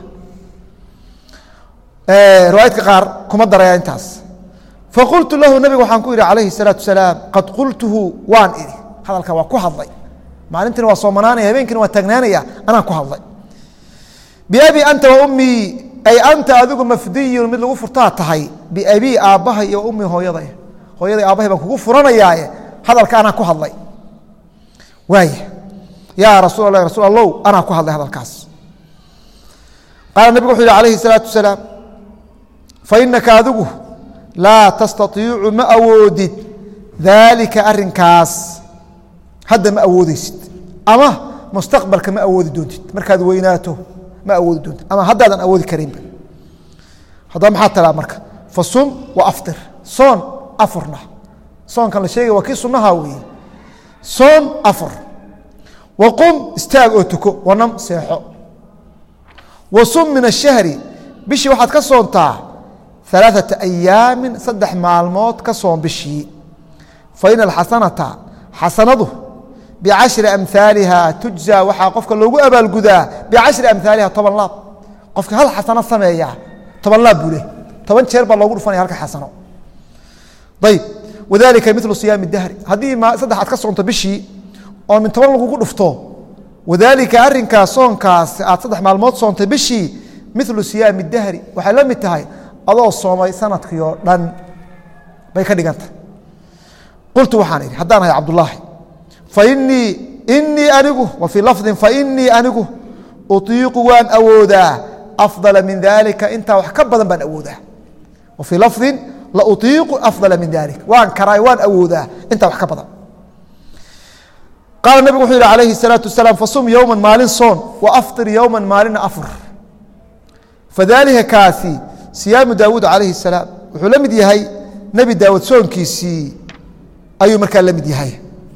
riwaayadka qaar kuma daraya intaas faqultu lahu nabiga waxaan ku idhi calayhi الsalaatu wasalaam qad qultuhu waan idhi hadalka waa ku hadlay maalintiina waa soomanaanaya habeenkiina waa taagnaanaya anaan ku hadlay biabi anta wa ummii ay anta adigu mafdiyun mid lagu furtaa tahay biabii aabbahay iyo ummii hooyaday hooyaday aabbahay baan kugu furanayaaye hadalka anaa ku hadlay waaya yaa rasuul allah rasuul allow anaa ku hadlay hadalkaas qaala nebigu wuxuu yihi calayhi salaatu wasalaam fainaka adigu laa tastaiicu ma awoodid daalika arinkaas hadda ma awoodeysid ama mustaqbalka ma awoodi doontid markaad weynaato ma awoodi doontid ama haddaadan awoodi karaynba haddaba maxaa talaa marka fasum wa aftir soon afurna soonkan la sheegay waa kii sunnaha weeye soon afur wa qum istaag oo tuko wanam seexo wa sum min ashahri bishii waxaad ka soontaa alaaثata ayaamin saddex maalmood ka soon bishii faina alxasanata xasanadu bicashri amhaaliha tujza waxaa qofka loogu abaalgudaa bicashri amhaaliha toban laab qofka hal xasano sameeya toban laab buu leh toban jeer baa loogu dhufanaya halka xasano ayb wadalika milu siyaami dahri haddii saddex aad ka soonto bishii oo min toban lagugu dhufto wadaalika arinkaas soonkaas aad saddex maalmood soontay bishii milu siyaami dahri waxay la mid tahay adoo soomay sanadkii oo dhan bay ka dhiganta qultu waxaan idhi haddaan ahay cabdulaahi fainii inii anigu wa fii lafdin fainii anigu uiiqu waan awoodaa afdala min dalika intaa wax ka badan baan awoodaa wa fii lafdin la uiiqu afdala min dalik waan karaay waan awoodaa intaa wax ka badan qaala nebigu wuxuu yihi calayhi الsalaatu wasalaam fasum yowma maalin soon wa afطir yowma maalina afur fadalika kaasi siyaamu daawuud calayhi الsalaam wuxuu la mid yahay nebi daawud soonkiisii ayuu markaa la mid yahay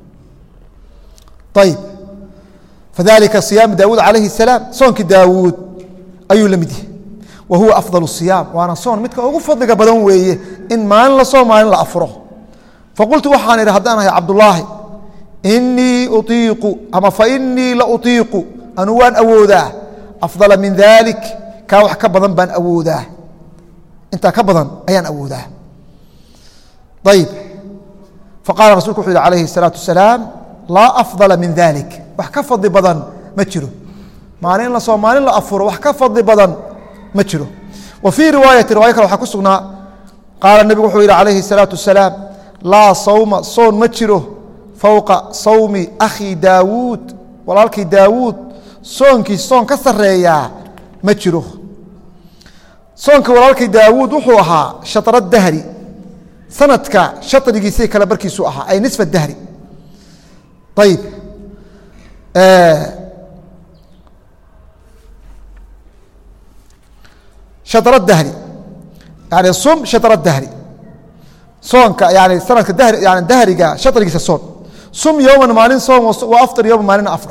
ayb fadalika siyaamu daawuud calayhi الsalaam soonkii daawuud ayuu la mid yahay wa huwa afضal الصiyaam waana soon midka ugu fadliga badan weeye in maalin la soo maalin la afuro faqultu waxaan idhi haddaan ahay cabdulaahi inii uiiqu ama fainii la uiiqu anuu waan awoodaa afضala min dalik kaa wax ka badan baan awoodaa intaa ka badan ayaan awoodaa ayb faqala rasulku wuxuu yihi alayhi الsalaaةu wasalaam laa afضala min dalik wax ka fadli badan ma jiro maalin in la soo maalin la afuro wax ka fadli badan ma jiro wa fii riwaayati riwaya kale waxaa ku sugnaa qaala nebigu wuxuu yihi alayhi الsalaaةu wasalaam laa sawma soon ma jiro fowqa sawmi akhi daawuud walaalkii daawuud soonkiis soon ka sareeyaa ma jiro soonka walaalkii daawuud wuxuu ahaa shatra dahri sanadka shatrigiisii kale barkiisu ahaa ay nisfa dahri ayib shatra dahri yani sum shatra dahri soonka yani sanadka dahri yani dahriga shatrigiisa soon sum yowman maalin soom wa afطir yowman maalina afr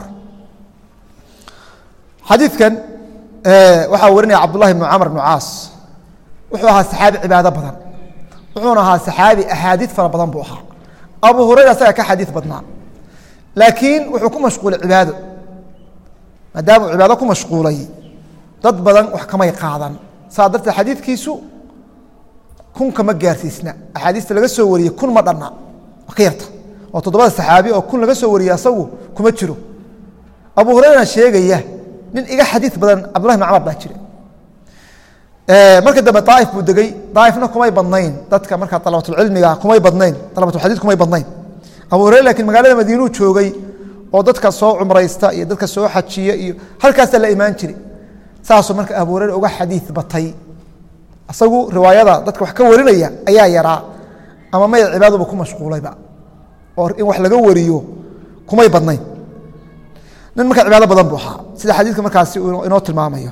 xadiidkan waxaa warinaya cabdullahi bnu camr bnu caas wuxuu ahaa saxaabi cibaado badan wuxuuna ahaa saxaabi axaadiid fara badan buu ahaa abu hurayra asaga ka xadiid badnaa laakiin wuxuu ku mashquulay cibaado maadaama uu cibaado ku mashquulay dad badan wax kamay qaadan saa darteed xadiidkiisu kunka ma gaarsiisna axaadiista laga soo wariyey kun ma dhanna waa ka yarta oo toddobada saxaabi oo kun laga soo wariyey asagu kuma jiro abu hurayrana sheegaya nin iga xadiid badan cabdullahi bn camar baa jira marka dambe daaif buu degey daaifna kumay badnayn dadka markaa alabatulcilmiga kumay badnayn alabatulxadiid kumay badnayn abu hureyre lakiin magaalada madiinuu joogay oo dadka soo cumraysta iyo dadka soo xajiya iyo halkaasaa la imaan jiri saasuu marka abu hureyre uga xadiid batay isagu riwaayada dadka wax ka warinaya ayaa yaraa ama maya cibaaduba ku mashquulayba oo in wax laga wariyo kumay badnayn nin markaa cibaado badan buu ahaa sida xadiidka markaasi inoo tilmaamayo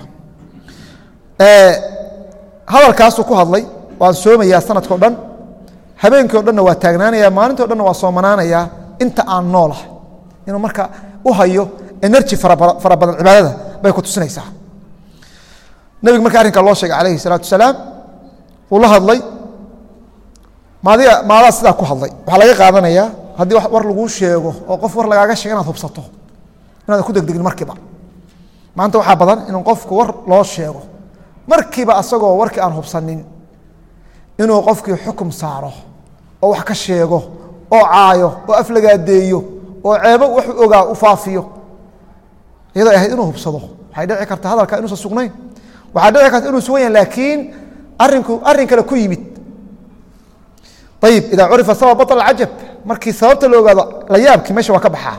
hadalkaasuu ku hadlay waan soomayaa sanadka o dhan habeenkii o dhanna waa taagnaanaya maalinti o dhanna waa soomanaanayaa inta aan noolah inuu marka u hayo energy fara badan cibaadada bay ku tusinaysaa nebiga marka arrinkaa loo sheegay calayhi salaatu wasalaam wuu la hadlay maadiga maadaa sidaa ku hadlay waxaa laga qaadanayaa haddii war laguu sheego oo qof war lagaaga sheega inaad hubsato inaadan ku degdegin markiiba maanta waxaa badan in qofku war loo sheego markiiba asagoo warkii aan hubsanin inuu qofkii xukum saaro oo wax ka sheego oo caayo oo aflagaadeeyo oo ceebo wuxuu ogaa u faafiyo iyadoo ahayd inuu hubsado waxay dhici karta hadalka inuusan sugnayn waxaa dhici karta inuu sugan yahay laakiin arinku arrin kale ku yimid ayib idaa curifa sabab baطl cajab markii sababta la ogaado la yaabkii meesha waa ka baxaa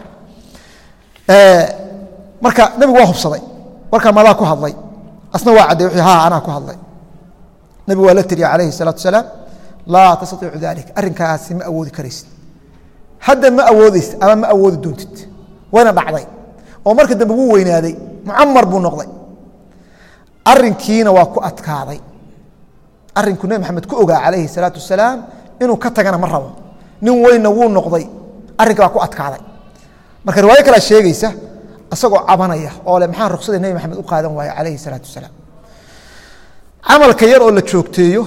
marka nebigu waa hubsaday warkaa madaa ku hadlay asna waa cadday wuxuu ha anaa ku hadlay nebigu waa la tiriya calayhi الsalaatu wasalaam laa tastaiicu dalik arrinkaasi ma awoodi karaysid hadda ma awoodeysid ama ma awoodi doontid wayna dhacday oo marka dambe wuu weynaaday mucamar buu noqday arinkiina waa ku adkaaday arinku nebi maxamed ku ogaa calayhi الsalaatu wasalaam inuu ka tagana ma rabo nin weynna wuu noqday arrinka waa ku adkaaday marka riwaayo kalea sheegaysa isagoo cabanaya oo le maxaa ruksada nebi maxamed u qaadan waaye calayhi الsalaatu wasalaam camalka yar oo la joogteeyo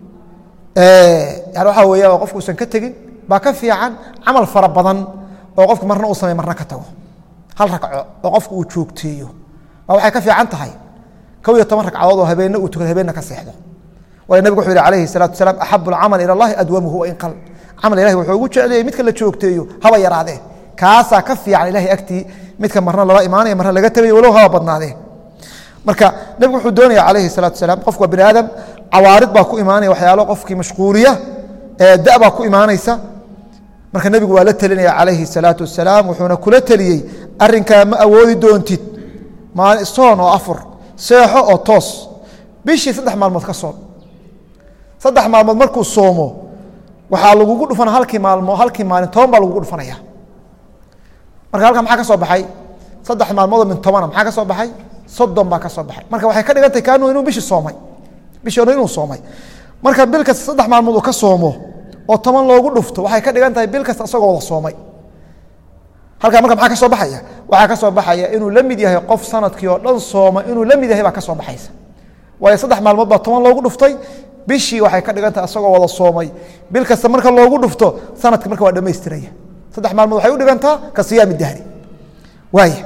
yani waxaa weya qofku usan ka tegin baa ka fiican camal fara badan oo qofku marna uu samey marna ka tago hal ragco oo qofku uu joogteeyo baa waxay ka fiican tahay kow iyo toban ragcadood oo habeenna uu tukado habeenna ka seexdo waayo nabig wuxuu yihi alayhi الsalatu wasalaam axabu اlcamal ilى اllahi adwamuhu wain qal camal ilahi wuxuu ugu jeclayay midka la joogteeyo haba yaraadee kaasaa ka fiican ilahay agtii midka marna lala imaanaya marna laga tegayo walow haba badnaadee marka nebigu wuxuu doonaya calayhi الsalatu wasalaam qofku waa bini aadam cawaarid baa ku imaanaya waxyaalo qofkii mashquuliya da baa ku imaanaysa marka nebigu waa la telinaya calayhi الsalaatu wasalaam wuxuuna kula teliyey arinkaa ma awoodi doontid maali soon oo afur seexo oo toos bishii saddex maalmood ka soom saddex maalmood markuu soomo waxaa lagugu dhufana halkii maalmo halkii maalin toban baa lagugu dhufanaya marka halkaa maxaa ka soo baxay saddex maalmoodoo min tobana maxaa ka soo baxay soddon baa ka soo baxay marka waxay ka dhigantay kaanu inuu bishii soomay bishii hore inuu soomay marka bil kasta saddex maalmood uu ka soomo oo toban loogu dhufto waxay ka dhigan tahay bil kasta isagoo wada soomay halkaa marka maxaa ka soo baxaya waxaa ka soo baxaya inuu la mid yahay qof sanadkii oo dhan sooma inuu la mid yahay baa ka soo baxaysa waayo saddex maalmood baa toban loogu dhuftay bishii waxay ka dhigan tahay isagoo wada soomay bil kasta marka loogu dhufto sanadki marka waa dhamaystiraya saddex maalmood waxay u dhigantaa ka siyaami dahri waaya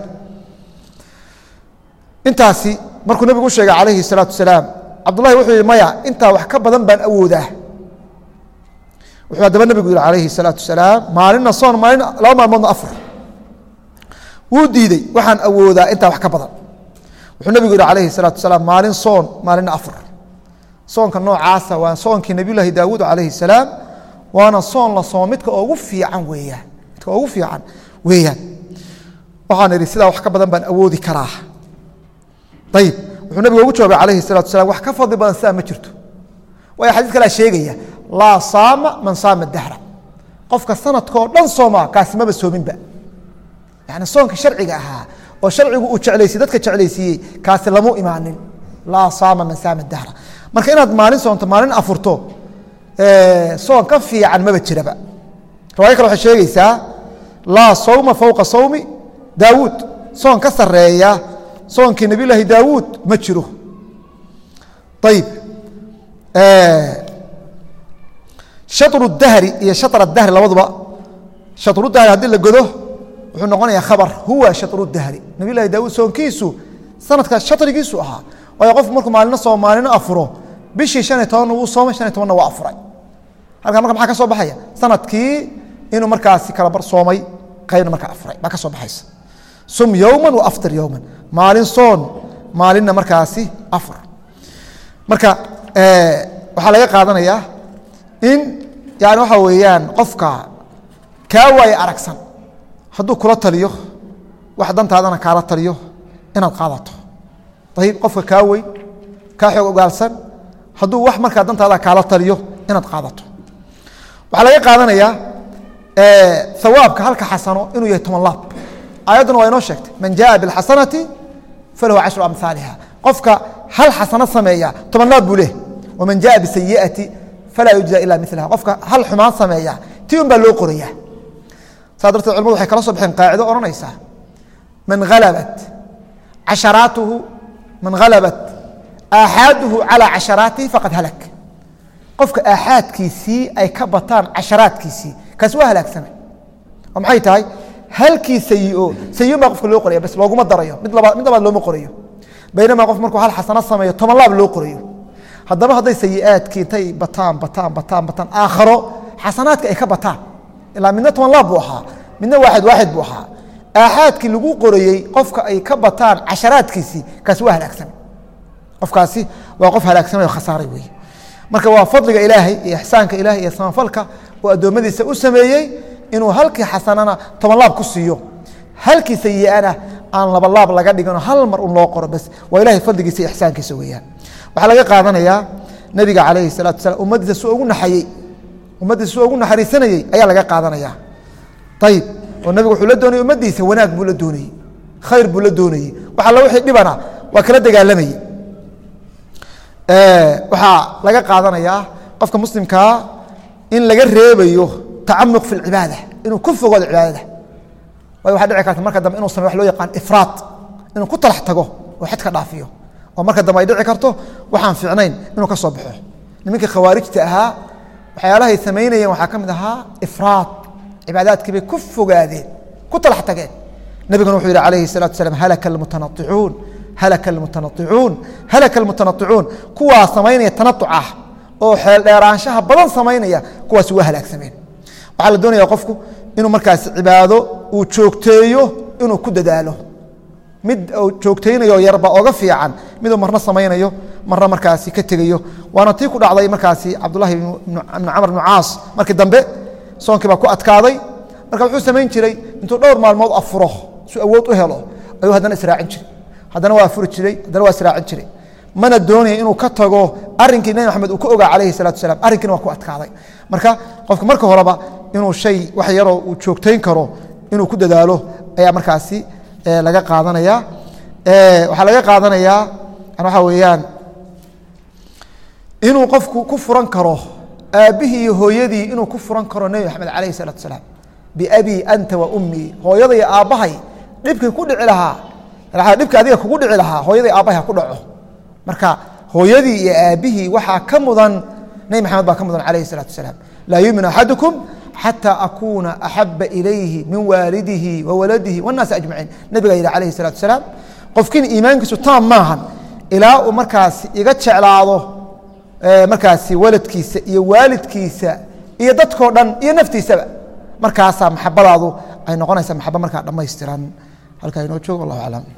intaasi markuu nebigu u sheegay calayhi الsalaatu wasalaam cabdullahi wuxuu yihi maya intaa wax ka badan baan awoodaa wuxuu haddaba nebigu yihi calayhi الsalaatu wasalaam maalinna soon maalin laba maalmoodna afur wuu diidey waxaan awoodaa intaa wax ka badan wuxuu nebigu yihi calayhi الsalaatu wasalaam maalin soon maalinna afur soonka noocaasa waa soonkii nebiyullaahi daawuud calayhi الsalaam waana soon la soomo midka ugu fiican weeyaan midka ugu fiican weeyaan waxaan idhi sidaa wax ka badan baan awoodi karaa ayib wuxuu nabiga ugu jawaabay calayhi الsalatu wasalaam wax ka fadli badan sidaa ma jirto waayo xadiis kalea sheegaya laa saama man saama dahra qofka sanadkao dhan sooma kaasi maba soominba yani soonka sharciga ahaa oo sharcigu uu jeclaysiye dadka jeclaysiiyey kaasi lamu imaanin laa saama man saama dahra marka inaad maalin soonto maalin afurto soon ka fiican maba jiraba riwaayo kale waxay sheegaysaa laa sawma fowqa sawmi daawuud soon ka sareeya soonkii nabiy laahi daawuud ma jiro ayib shaطru dahri iyo shaطr dahri labaduba shaطru dahri haddii la godo wuxuu noqonayaa khabar huwa shaطru dahri nabiy lahi daawuud soonkiisu sanadkaas shaطrigiisu ahaa waayo qofku markuu maalino soo maalino afuro bishii شhan iyo tobanna wuu soomay shan iyo tobanna waa afuray halkaa marka maxaa ka soo baxaya sanadkii inuu markaasi kala bar soomay qaybna markaa afuray baa ka soo baxaysa sum yowma waaftir yowma maalin soon maalinna markaasi afur marka waxaa laga qaadanayaa in yani waxaa weeyaan qofka kaa waaye aragsan hadduu kula taliyo wax dantaadana kaala taliyo inaad qaadato ayib qofka kaa weyn kaa xoog ogaalsan hadduu wax markaa dantaada kaala taliyo inaad qaadato waxaa laga qaadanayaa hawaabka halka xasano inuu yahay toban laab ayadduna waa inoo sheegtay man jaءa bاlxasanati falahu cashru amhaaliha qofka hal xasano sameeya toban laab buu leh waman jaءa bisayiئati falaa yujزa ila milaha qofka hal xumaan sameeya ti un baa loo qoraya saa darteed culamadu waxay kala soo baxeen qaacido odhanaysaa man halabat casharaatuhu man halabat aaxaaduhu calى casharaatihi faqad halak qofka aaxaadkiisii ay ka bataan casharaadkiisii kaasi waa halaagsamay oo maxay tahay halkii sayi-o sayi-on baa qofka loo qoraya bas looguma darayo mid labaad mid labaad looma qorayo baynamaa qof markuu hal xasano sameeyo toban laab loo qorayo haddaba hadday sayi-aadkii intay bataan bataan bataan bataan aakharo xasanaadka ay ka bataan ilaa midna toban laab buu ahaa midna waaxid waaxid buu ahaa aaxaadkii lagu qorayey qofka ay ka bataan casharaadkiisii kaasi waa halaagsamay qofkaasi waa qof halaagsamay oo khasaaray weeye marka waa fadliga ilaahay iyo ixsaanka ilahay iyo samafalka oo addoommadiisa u sameeyey inuu halkii xasanana toban laab ku siiyo halkii sayi'ana aan laba laab laga dhigano hal mar un loo qoro bas waa ilahay fadligiisa iyo ixsaankiisa weeyaan waxaa laga qaadanayaa nebiga calayhi salatu wasalaam ummaddiisa su ugu naxayey ummaddiisa su ugu naxariisanayey ayaa laga qaadanaya ayib oo nebigu wuxuu la doonayey ummaddiisa wanaag buu la doonayey khayr buu la doonayey wax alla wixii dhibana waa kala dagaalamayey waxaa laga qaadanayaa qofka muslimkaa in laga reebayo tacamuq fi اlcibaada inuu ku fogoodo cibaadada waayo waxaa dhici karta marka dambe inuu samey wax loo yaqaan ifraad inuu ku talax tago oo xadka dhaafiyo oo marka dambe ay dhici karto waxaan fiicnayn inuu ka soo baxo nimankii khawaarijta ahaa waxyaalahay samaynayeen waxaa ka mid ahaa ifraad cibaadaadkii bay ku fogaadeen ku talax tageen nebiguna wuxuu yihi alayhi الsalatu wasalaam halaka اlmutanaicuun halaka اlmutanaicuun halaka اlmutanaicuun kuwaa samaynaya tanauc ah oo xeeldheeraanshaha badan samaynaya kuwaasi waa halaagsameen waxaa la doonaya qofku inuu markaas cibaado uu joogteeyo inuu ku dadaalo mid uu joogteynayo yarba oga fiican miduu marna samaynayo marna markaasi ka tegayo waana tii ku dhacday markaasi cabdulahi ibnu camr bnu caas markii dambe soonkii baa ku adkaaday marka wuxuu samayn jiray intuu dhowr maalmood afuro su awood u helo ayuu haddana israacin jiray haddana waa afuri jiray haddana waa israacin jiray mana doonaya inuu ka tago arinkii nebi maxamed uu ka ogaa calayhi salatu salam arrinkiina waa ku adkaaday marka qofka marka horeba inuu shay wax yaroo uu joogtayn karo inuu ku dadaalo ayaa markaasi laga qaadanaya waxaa laga qaadanayaa waxaa weeyaan inuu qofku ku furan karo aabbihii iyo hooyadii inuu ku furan karo nebi maxamed calayhi salatu salaam biabii anta wa ummii hooyada iyo aabbahay dhibkii ku dhici lahaa dhibka adiga kugu dhici lahaa hooyada aabbahay ha ku dhaco marka hooyadii iyo aabbihii waxaa ka mudan nebi maxamed baa ka mudan calayhi salatu wasalaam laa yuumin axadukum xatى akuuna axaba ilayhi min waalidihi wa waladihi wاnnaasi ajmaciin nebigaa yidhi calayhi الsalatu wasalaam qofkiina iimaankiisu taam maahan ilaa uu markaasi iga jeclaado markaasi waladkiisa iyo waalidkiisa iyo dadkoo dhan iyo naftiisaba markaasaa maxabadaadu ay noqonaysaa maxaba markaa dhammaystiran halkaa inoo joogo wallah aclam